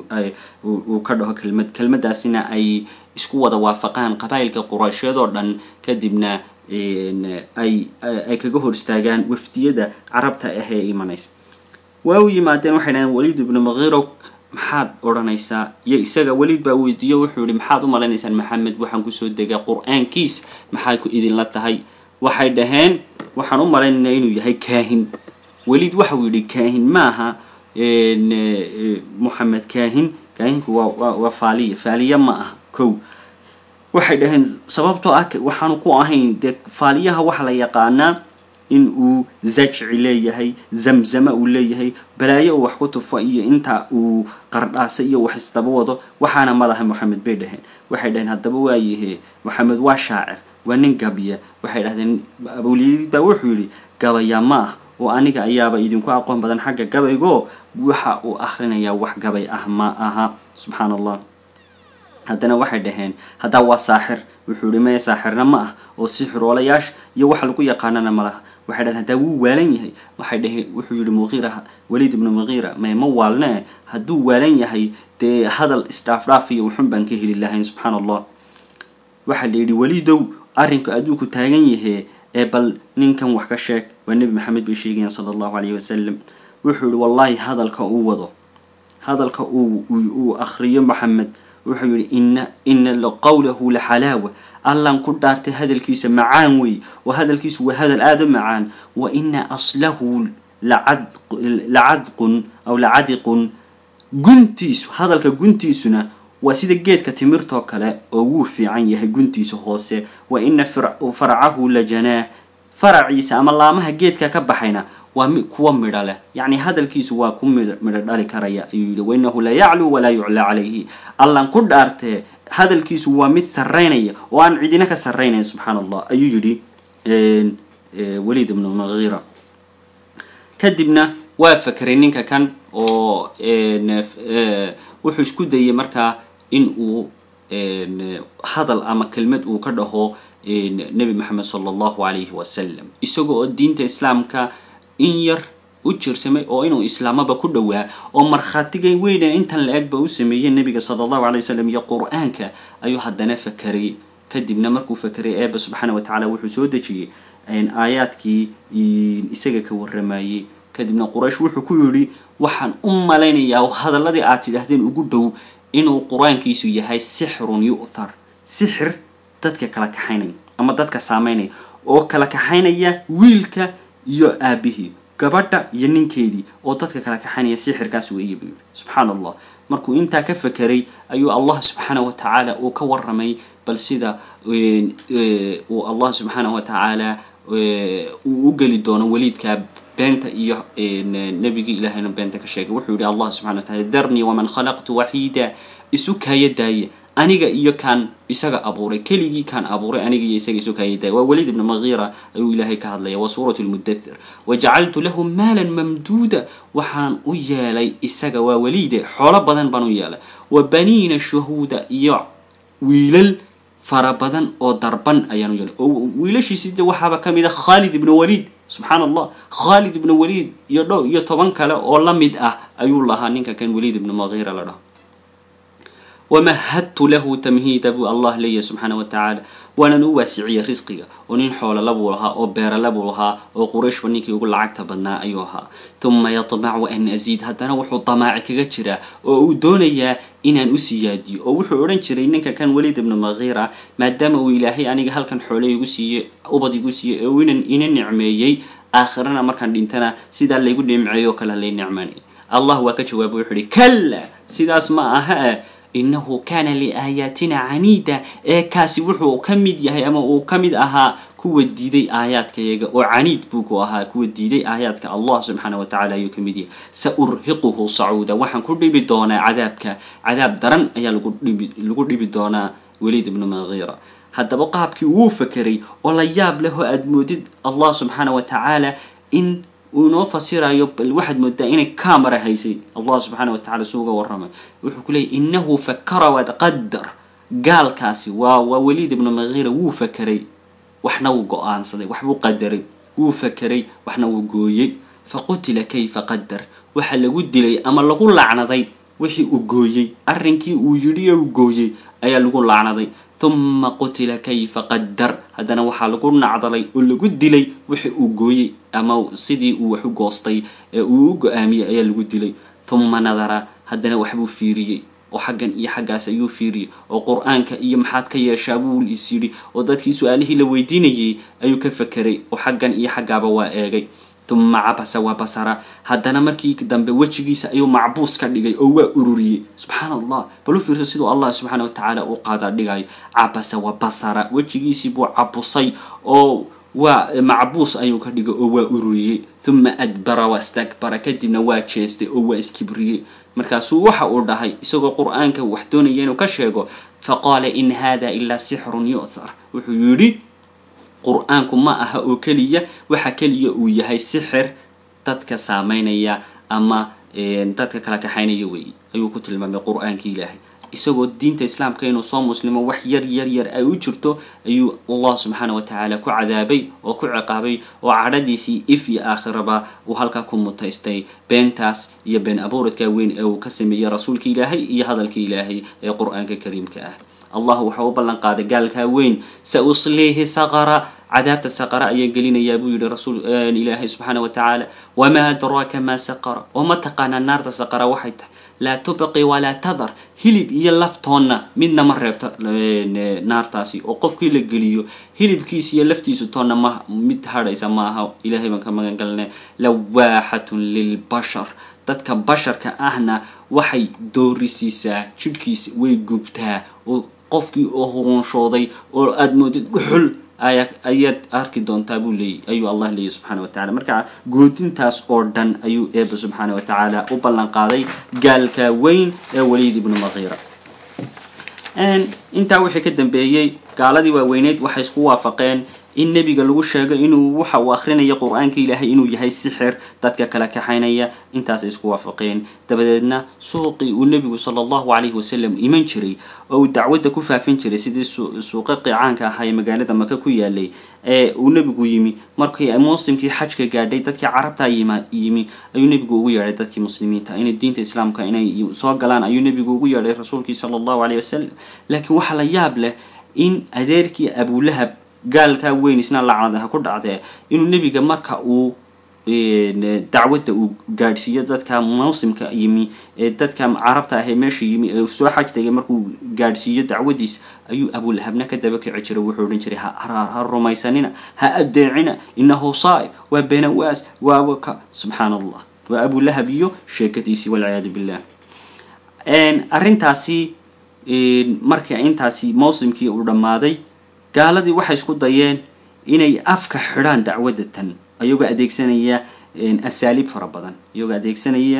uu ka dhaho kelmad kelmadaasina ay isku wada waafaqaan qabaa'ilka quraysheed oo dhan kadibna ay ay kaga hor istaagaan wafdiyada carabta ah ee imanaysa waa u yimaadeen waxay dhaheen waliid ibnu mugiiro maxaad odhanaysaa iyo isaga weliid baa weydiiyo wuxuu yihi maxaad u malaynaysaan maxamed waxaan kusoo degaa qur-aankiis maxay ku idinla tahay waxay dhaheen waxaan u malaynaynaa inuu yahay kaahin weliid waxau yidhi kaahin maaha moxamed kaahin kaahinku waa waa faaliya faaliya ma aha kow waxay dhaheen sababtoo ah waxaanu ku ahayn dee faaliyaha waxa la yaqaanaa in uu zajci leeyahay zamzama uu leeyahay balaayo uu wax ku tufo iyo inta uu qardhaasa iyo wax isdaba wado waxaana madaha moxamed bay dhaheen waxay dhaheen haddaba waayahe moxamed waa shaacir waa nin gabya waxay dhahdeen abuliyadiid baa wuxuu yidhi gabaya ma ah oo aniga ayaaba idinku aqoon badan xagga gabaygo waxa uu akhrinayaa wax gabay ah ma aha subxaan allah haddana waxay dhaheen haddaa waa saaxir wuxuu yihi maya saaxirna ma ah oo sixiroolayaasha iyo waxa lagu yaqaanana ma laha waxay dhaheen haddaa wuu waalan yahay waxay dhaheen wuxuu yihi muqiira waliid ibnu muqiira may ma waalnee hadduu waalan yahay dee hadal isdhaafdhaaf iyo wuxun baan ka heli lahayn subxaan allah waxaa la yidhi weliidow arrinka adduunku taagan yahee ee bal ninkan wax ka sheeg waa nebi maxamed bay sheegayaan sala allahu calayhi wasalam wuxuu yihi wallaahi hadalka uu wado hadalka uu uu akhriyo maxamed wuxuu yihi ina ina qawlahu laxalaawa allan ku dhaartay hadalkiisa macaan wey oo hadalkiisu waa hadal aada u macaan wa ina aslahu lacadqun aw lacadiqun guntiisu hadalka guntiisuna waa sida geedka timirtoo kale oo wuu fiican yahay guntiisa hoose wa ina farcahu la janaah faraciisa ama laamaha geedka ka baxayna waa kuwa midho leh yacni hadalkiisu waa ku midho dhali karaya ayuu yihi wainahu la yacluu walaa yuclaa calayhi allan ku dhaartee hadalkiisu waa mid sarraynaya oo aan cidina ka sarraynayn subxaana allah ayuu yidhi waliid ibnu mugiira kadibna waa fakeray ninka kan oo wuxuu isku dayay markaa in uu hadal ama kelmad uu ka dhaho nebi maxamed sala allahu alayhi wasalam isaga oo diinta islaamka in yar u jirsamay oo inuu islaamaba ku dhowaa oo markhaatigay weyne intan la egba u sameeyey nebiga sala allahu alay wasalam iyo qur-aanka ayuu haddana fakeray kadibna markuu fakeray eeba subxaana wa tacala wuxuu soo dejiyey aayaadkii isaga ka warramayey kadibna quraysh wuxuu ku yidhi waxaan u malaynayaa hadalladii aad tidhaahdeen ugu dhow inuu qur-aankiisu yahay sixrun yu'thar sixir dadka kala kaxaynaya ama dadka saameynaya oo kala kaxaynaya wiilka iyo aabihii gabadha iyo ninkeedii oo dadka kala kaxaynaya sixirkaas weeye buu yidhi subxaana allah markuu intaa ka fakeray ayuu allah subxaana wa tacaala uu ka warramay bal sida uu allah subxaana wa tacaala uu u geli doono waliidka beenta iyo nebigii ilaahayna beenta ka sheegay wuxuu yihi allah subxana wa tacala darnii waman khalaqtu waxiida isu kaaya daaya aniga iyo kaan isaga abuuray keligii kaan abuuray aniga iyo isaga isu kaaya daaya waa waliid ibnu magiira ayuu ilaahay ka hadlaya waa suurat lmudathir wajacaltu lahu maalan mamduuda waxaan u yeelay isaga waa waliide xoolo badan baan u yeelay wa baniina shuhuuda iyo wiilal fara badan oo darban ayaan u yeelay oo wiilashiisi de waxaaba ka mid a khaalid ibnu waliid subxaana allah khaalid ibnu waliid iyo dhow iyo toban kale oo la mid ah ayuu lahaa ninka kan waliid ibnu magiira la dhaho wamahadtu lahu tamhiida buu allah leeyahay subxaana wa tacaala waanan u waasiciyey risqiga oo nin xoolala buu lahaa oo beerala buu lahaa oo qurayshba ninkii ugu lacagta badnaa ayuu ahaa huma yatmacu an asiid haddana wuxuu damaaci kaga jiraa oo uu doonayaa inaan u siyaadiyo oo wuxuu odhan jiray ninka kan waliid ibnu magiira maadaama uu ilaahay aniga halkan xoole igu siiyey ubad igu siiyey oo inan ina nicmeeyey aakhirana markaan dhintana sidaa laygu nimceeyo o kale lay nicmanay allah waa ka jawaabay wuxuu ihi kalla sidaas ma aha inahu kana liaayaatina caniida ee kaasi wuxuu ka mid yahay ama uu ka mid ahaa kuwa diiday aayaadkayaga oo caniid buu ku ahaa kuwa diiday aayaadka allah subxaana wa tacala ayuu ka mid yahay sa urhiquhu sacuuda waxaan ku dhibi doonaa cadaabka cadaab daran ayaa lagu dhibi lagu dhibi doonaa waliid ibnu magiira haddaba qaabkii wuu fakeray oo la yaab leh oo aada moodid allah subxaana wa tacaala in uu inoo fasirayo bal waxaad moodaa inay camera haysay allah subxaana wa tacala suu uga warramay wuxuu ku leeyay inahu fakara wataqadar gaalkaasi waa waa waliid ibnu magiira wuu fakeray waxna wuu go-aansaday waxbuu qadaray wuu fakeray waxna wuu gooyey faqutila kayfa qadar waxa lagu dilay ama lagu lacnaday wixii uu gooyey arrinkii uu yidhi oo uu gooyey ayaa lagu lacnaday huma qutila kayfa qadar haddana waxaa lagu nacdalay oo lagu dilay wixii uu gooyey ama sidii uu wax u goostay ee uu u go-aamiyey ayaa lagu dilay huma nadara haddana waxbuu fiiriyey oo xaggan iyo xaggaas ayuu fiiriyey oo qur-aanka iyo maxaad ka yeeshaa buu is yidhi oo dadkii su-aalihii la weydiinayay ayuu ka fakeray oo xaggan iyo xaggaaba waa eegay huma cabasa waa basara haddana markii dambe wejigiisa ayuu macbuus ka dhigay oo waa ururiyey subxaana allah bal u fiirso siduu allah subxaana wa tacaala u qaadaa dhigayo cabasa wa basara wejigiisii buu cabusay oo waa macbuus ayuu ka dhigay oo waa ururiyey huma adbara wastakbara kadibna waa jeestay oo waa iskibriyey markaasuu waxa uu dhahay isagoo qur-aanka wax doonaya inuu ka sheego faqaala in hada ilaa sixrun yu'thar wuxuu yidhi qur-aanku ma aha oo keliya waxa keliya uu yahay sixir dadka saameynaya ama dadka kala kaxaynaya weeye ayuu ku tilmaamay qur-aankii ilaahay isagoo diinta islaamka inuu soo muslimo wax yar yar yar ay u jirto ayuu allah subxaana wa tacaala ku cadaabay oo ku ciqaabay oo cadhadiisii if iyo aakhiraba uu halkaa ku mutaystay beentaas iyo been abuuradka weyn ee uu ka sameeyey rasuulka ilaahay iyo hadalka ilaahay ee qur-aanka kariimka ah allah waxa u ballan qaaday gaalkaa weyn sa usliihi saqara cadaabta saqara ayaa gelinayaa buu yihi rasuul ilaahay subxaana wa tacaala wamaa adraaka maa saqara oo ma taqaanaa naarta saqara waxay tahay laa tubqi walaa tadar hilib iyo laftoonna midna ma reebto naartaasi oo qofkii la geliyo hilibkiisa iyo laftiisu toonna ma mid hadhaysa maaha ilahay baan ka magan galnay lawaaxatun lilbashar dadka basharka ahna waxay doorisiisaa jidhkiisa way gubtaa oo qofkii oo huruunshooday oo aada moodid guxul aya ayaad arki doontaa buu leeyay ayuu allah leeyay subxaana wa tacala marka goodintaas oo dhan ayuu eeba subxaana wa tacaala u ballan qaaday gaalka weyn ee waliid ibnu maqiira intaa wixii ka dambeeyey gaaladii waaweyneyd waxay isku waafaqeen in nebiga lagu sheego inuu waxa uu akrinaya qur-aanka ilaahay inuu yahay sixir dadka kala kaxaynaya intaasay isku waafaqeen dabadeedna suuqii uu nebigu sala allahu calayhi wasalam iman jiray oo uu dacwadda ku faafin jiray sidii suuqaqii caanka ahaa ee magaalada maka ku yaalay ee uu nebigu yimi markii muslimkii xajka gaadhay dadkii carabta yimi ayuu nebigu ugu yeedhay dadkii muslimiinta inay diinta islaamka inay soo galaan ayuu nebigu ugu yeedhay rasuulkii sala allahu calayhi wasalam laakiin waxaa la yaab leh in adeerkii abulahab gaalkaa weyn isna lacnadaha ku dhacdee inuu nebiga marka uu dacwadda uu gaadhsiiyo dadka mawsimka yimi ee dadka carabta ah ee meesha yimi ee soo xaj tagay markuu gaadhsiiyo dacwadiis ayuu abulahabna ka daba kici jiray wuxuu odhan jiray ha rumaysanina ha adeecina inahu saa'ib waa benawaas waa waka subxaan allah waa abulahab iyo sheekadiisii walciyaadu billah arrintaasi markii intaasi mawsimkii uu dhammaaday gaaladii waxay isku dayeen inay afka xidhaan dacwadda tan iyagoo adeegsanaya asaaliib fara badan iyagoo adeegsanaya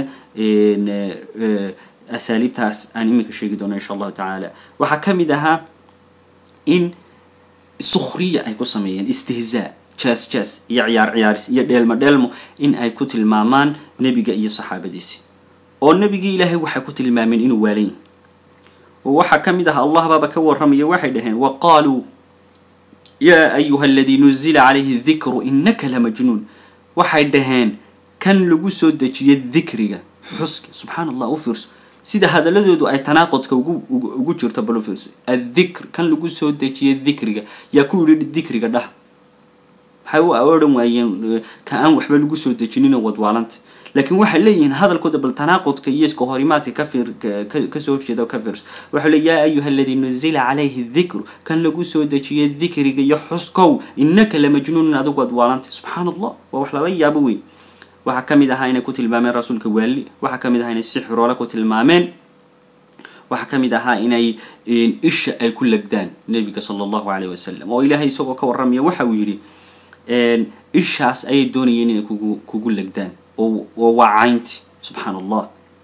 asaaliibtaas aan iminka sheegi doono insha allahu tacaala waxaa ka mid ahaa in sukhriya ay ku sameeyeen istihzaa jas jas iyo ciyaar ciyaaris iyo dheelmo dheelmo in ay ku tilmaamaan nebiga iyo saxaabadiisi oo nebigii ilaahay waxay ku tilmaameen inuu waalan yahay waxaa ka mid ah allah baaba ka warramaya waxay dhaheen wa qaaluu yaa ayuha aladii nuzila calayhi dikru inaka lamajnuun waxay dhaheen kan lagu soo dejiya dikriga xuska subxaan allah u fiirso sida hadaladoodu ay tanaaqudka ugu ugu jirto bal u fiirso addikr kan lagu soo dejiya dikriga yaa ku yidhi dikriga dhah maxay u odhan waayeen ka aan waxba lagu soo dejinino wadwaalanta laakiin waxay leeyihiin hadalkooda bal tanaaqudka iyo iska horimaadka kafir kasoo horjeeda ka fiirso waxau le yaa ayuha aladii nuzila calayhi dikru kan lagu soo dejiyay dikriga iyo xuskow inaka lamajnuunun adigu adwaalantay subxaan allah waa wax lala yaabo weyn waxaa ka mid ahaa inay ku tilmaameen rasuulka waali waxaa ka mid ahaa inay sixiroole ku tilmaameen waxaa ka mid ahaa inay isha ay ku legdaan nebiga sala allahu calayh wasalam oo ilaahay isagoo ka warramaya waxa uu yidhi ishaas ayay doonayeen inay kugu kugu legdaan oo waa caynti subxaan allah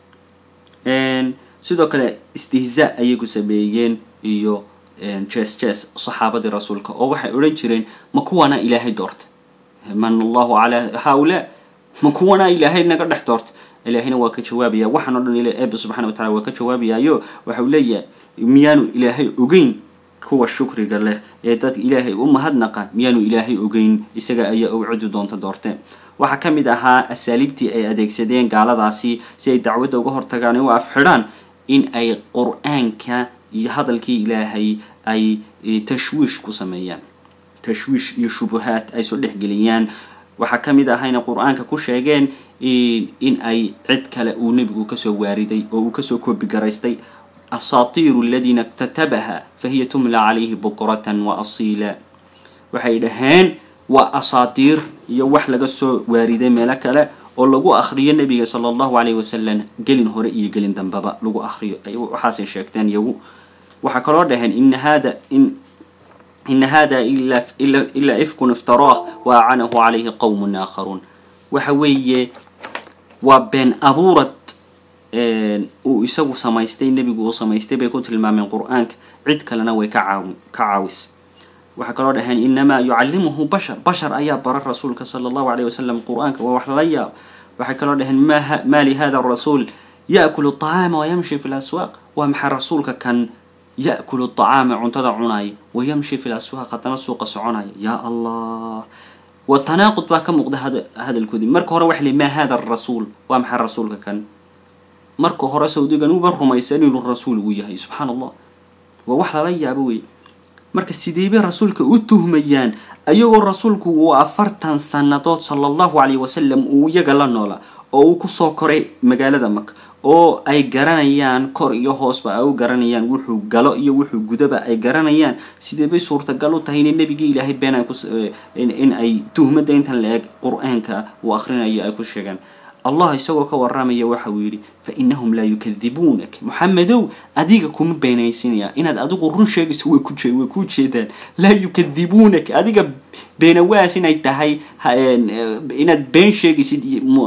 sidoo kale istihzaa ayay ku sameeyeen iyo jes jes saxaabadii rasuulka oo waxay odhan jireen ma kuwanaa ilaahay doorta man allahu calaa haaulaa ma kuwanaa ilaahay naga dhex doorta ilaahayna waa ka jawaabaya waxaan o dhan eeba subxana wa tacala waa ka jawaabayaayo waxau leeyahay miyaanu ilaahay ogeyn kuwa shukriga leh ee dadka ilaahay u mahadnaqa miyaanu ilaahay ogeyn isaga ayaa og cidi doonta doorteen waxaa ka mid ahaa asaaliibtii ay adeegsadeen gaaladaasi si ay dacwadda uga hortagaan u afxidhaan in ay qur-aanka iyo hadalkii ilaahay ay tashwiish ku sameeyaan tashwiish iyo shubuhaad ay soo dhexgeliyaan waxaa ka mid ahaa inay qur-aanka ku sheegeen in ay cid kale uu nebigu kasoo waariday oo uu kasoo koobigaraystay asaatiiru aladiina iktatabaha fahiya tumla calayhi bukratan wa asiila waxay dhaheen waa asaatiir iyo wax laga soo waariday meelo kale oo lagu akriyo nebiga sala allahu calayhi wasalam gelin hore iyo gelin dambeba lagu akriyo waxaasay sheegteen iyagu waxaa kaloo dhaheen ina hada in ina hada ilaa ifkun iftaraah wa acanahu calayhi qowmun aakharuun waxa weeye waa been abuurad uu isagu samaystay nebigu uu samaystay bay ku tilmaameen qur-aanka cid kalena way ka caawi ka caawis waxaa kaloo dhaheen inamaa yucallimuhu bashar bashar ayaa bara rasuulka sala allahu alayh wasalam qur-aanka waa wax lala yaab waxay kaloo dhaheen ma li hada rasuul yaakulu طacaama wayamshi fi laswaaq waa maxaa rasuulka kan yaakulu طacaama cuntada cunaaya wayamshi fi laswaaq haddana suuqa soconaya ya allah wa tanaaqud baa ka muuqda hadalkoodii marka hore waxa li ma hada rasuul waa maxaa rasuulka kan marka hore sawdigan uba rumaysan inuu rasuul uu yahay subxaan allah waa wax lala yaabo wey marka sideebay rasuulka u tuhmayaan ayagoo rasuulku uu afartan sannadood sala allahu calayh wasalam uu iyaga la noolaa oo uu kusoo koray magaalada maka oo ay garanayaan kor iyo hoosba ay u garanayaan wuxuu galo iyo wuxuu gudaba ay garanayaan sidee bay suurtagal u tahay inay nebigii ilaahay been ay in ay tuhmadda intan la eg qur-aanka uu akhrinayo ay ku sheegaan allah isagoo ka waramaya waxa uu yidhi fa inahum laa yukadibuunak moxamedow adiga kuma beenaysinaya inaad adigu run sheegayso way ku way ku jeedaan laa yukadibuunak adiga beenawaas inay tahay inaad been sheegaysid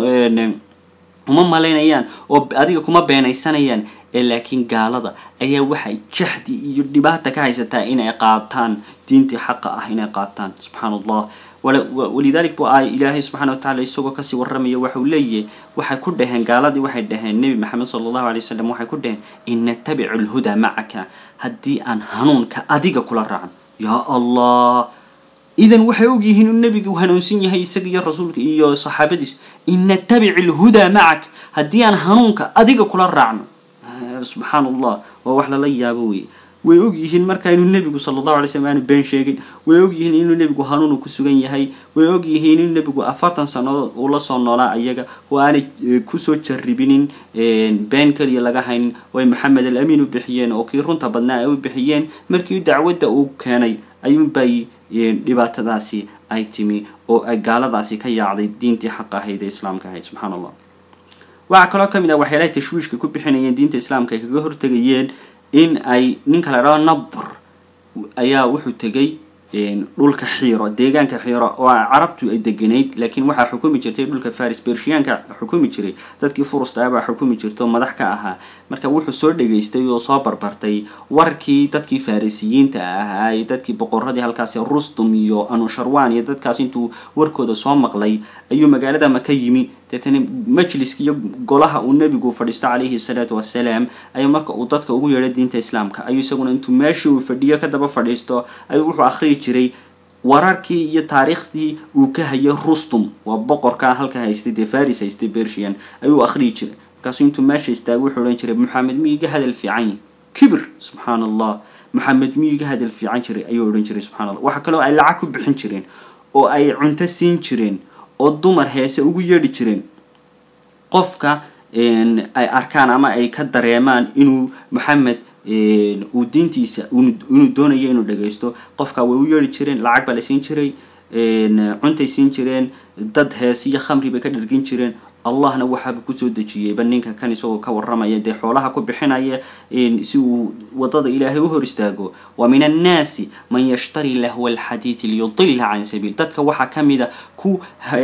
uma malaynayaan oo adiga kuma beenaysanayaan ee laakiin gaalada ayaa waxay jahdi iyo dhibaata ka haysataa inay qaataan diintii xaqa ah inay qaataan subxaan allah walidalik bu ay ilaahay subxana wa tacala isagoo kasii waramaya waxa uu leeyahay waxay ku dhaheen gaaladii waxay dhaheen nebi maxamed sala allahu alay wasalam waxay ku dhaheen in natabicu alhudaa macaka haddii aan hanuunka adiga kula raacno yaa allah idan waxay og yihiin uu nebigu hanuunsan yahay isaga iyo rasuulka iyo saxaabadiis in natabic alhudaa macak haddii aan hanuunka adiga kula raacno subxaan allah waa wax lala yaabo wey way og yihiin marka inuu nebigu sala allahu alay slm aanu been sheegin way og yihiin inuu nebigu hanuunu ku sugan yahay way og yihiin inuu nebigu afartan sannadood uu la soo noolaa ayaga oo aanay kusoo jarribinin been keliya laga haynin way maxamed al amiin u bixiyeen oo kii runta badnaa ay u bixiyeen markii dacwadda uu keenay ayuunbay dhibaatadaasi ay timi oo ay gaaladaasi ka yaacday diintii xaqa ahayd ee islaamka ahayd subxaan allah waxaa kaloo ka mid ah waxyaalahay tashwiishka ku bixinayeen diinta islaamka ay kaga hortegayeen in ay ninka la dhao nadr ayaa wuxuu tegay dhulka xiiro deegaanka xiiro oo carabtu ay deganayd laakiin waxaa xukumi jirtay dhulka faris bershiyaanka xukumi jiray dadkii furusta baa xukumi jirta oo madax ka ahaa marka wuxuu soo dhageystay oo soo barbartay warkii dadkii farisiyiinta ahaa iyo dadkii boqoradii halkaasi rustum iyo anusharwan iyo dadkaas intuu warkooda soo maqlay ayuu magaalada maka yimi deetana majliska iyo golaha uu nebigu fadhiisto calayhi salaatu wasalaam ayuu marka uu dadka ugu yeedhay diinta islaamka ayuu isaguna intuu meeshii uu fadhiyo kadaba fadhiisto ayuu wuxuu akhriyi jiray wararkii iyo taariikhdii uu ka hayay rustum waa boqorkaa halka haystay dee faris haystay bershian ayuu akhriyi jiray markaasuu intuu meesha istaagay wuxuu odhan jiray maxamed mi iga hadal fiican yahy kibir subxaan allah maxamed mi iga hadal fiican jiray ayuu odhan jiray subxana allah waxaa kaloo ay lacag ku bixin jireen oo ay cunto siin jireen oo dumar heese ugu yeedhi jireen qofka ay arkaan ama ay ka dareemaan inuu maxamed uu diintiisa inuu doonayo inuu dhagaysto qofka way u yeedhi jireen lacag baa la siin jiray cuntay siin jireen dad heese iyo khamri bay ka dhargin jireen allahna waxaaba kusoo dejiyeyba ninka kan isagoo ka waramaya dee xoolaha ku bixinaya si uu wadada ilaahay u hor istaago wa min annaasi man yashtari lahwa alxadiidi liyudila can sabiil dadka waxaa kamid a ku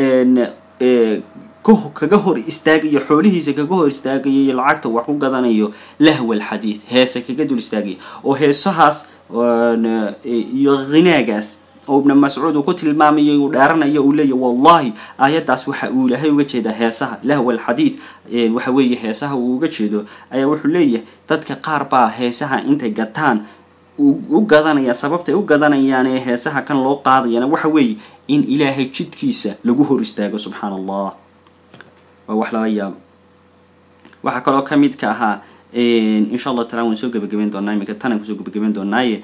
kaga hor istaagayo xoolihiisa kaga hor istaagayo iyo lacagta wax ku gadanayo lahwa alxadiid heese kaga dul istaagaya oo heesahaas iyo khinaagaas oo ibna mascuud uu ku tilmaamayo uu dheeranayo uu leeyahy wallahi aayaddaas waxa uu ilaahay uga jeedaa heesaha lahwa alxadiid waxa weeye heesaha uu uga jeedo ayaa wuxuu leeyahay dadka qaar baa heesaha intay gataan u gadanaya sababtay u gadanayaan ee heesaha kan loo qaadayana waxa weeye in ilaahay jidkiisa lagu hor istaago subxaan allah waa wax lala yaabo waxaa kaloo ka mid ka ahaa insha allah taala waan soo gebagabeyn doonaa iminka tanaan kusoo gebagabeyn doonaaye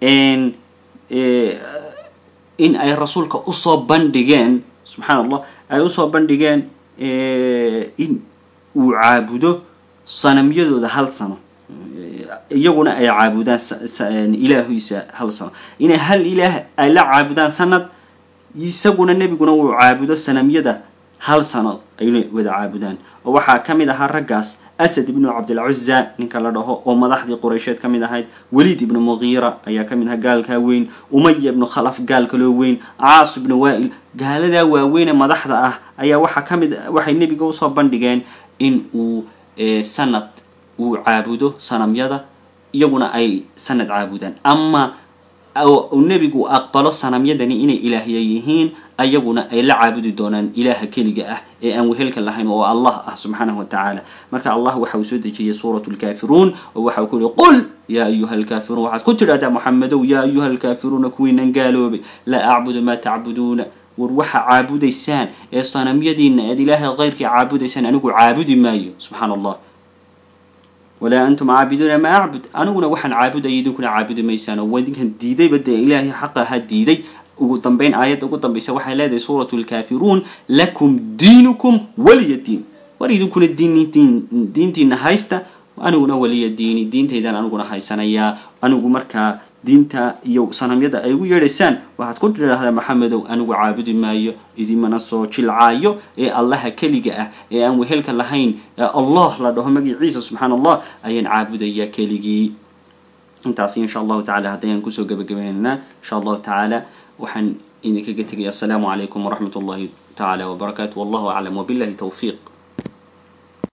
in ay rasuulka usoo bandhigeen subxaan allah ay usoo bandhigeen in uu caabudo sanamyadooda hal sano iyaguna ay caabudaan ilaahiisa hal sano inay hal ilaah ay la caabudaan sanad isaguna nebiguna uu caabudo sanamyada hal sano ayna wada caabudaan oo waxaa ka mid ahaa raggaas asad ibnu cabdilcuza ninka la dhaho oo madaxdii quraysheed ka mid ahayd waliid ibnu mugiira ayaa ka mid ahaa gaalkaa weyn umaya ibnu khalaf gaal kaloo weyn caas ibnu waa-il gaaladaa waaweynee madaxda ah ayaa waxaa ka mid waxay nebiga usoo bandhigeen in uu sanad uu caabudo sanamyada iyaguna ay sanad caabudaan ama uu nebigu aqbalo sanamyadani inay ilaahya yihiin ayaguna ay la caabudi doonaan ilaaha keliga ah ee aan wehelka lahayn oo allah ah subxaanahu wa tacaala marka allah waxa uu soo dejiyey suurat lkaafiruun oo waxa uu ku yihi qul yaa ayuha alkaafiruun waxaad ku tidhahdaa moxamedow yaa ayuha alkaafiruuna kuwiinan gaaloobay laa acbudu maa tacbuduuna war waxa caabudaysaan ee sanamyadiina aad ilaahay keyrkii caabudaysaan anigu caabudi maayo subxaan allah walaa antum caabiduuna maa acbud aniguna waxaan caabudaya idinkuna caabudi maysaan oo idinkan diidayba dee ilaahay xaqa ahaa diiday ugu dambeyn aayadda ugu dambaysa waxay leedahay suuratu lkaafiruun lakum diinukum waliya diin war idinkuna diintiin diintiina haysta aniguna waliya diini diintaydan aniguna haysanayaa anigu markaa diinta iyo sanamyada ay ugu yeedhaysaan waxaad ku tidhaahdaa maxamedow anigu caabudi maayo idimana soo jilcaayo ee allaha keliga ah ee aan wehelka lahayn ee allah la dhaho magaciisa subxaan allah ayaan caabudayaa keligii intaasi insha allahu tacala haddayaan kusoo gabagabaynaynaa insha allahu tacaala waxaan idinkaga tegaya assalaamu calaykum waraxmat ullahi tacaala wabarakaatu wallahu aclam wabillahi towfiiq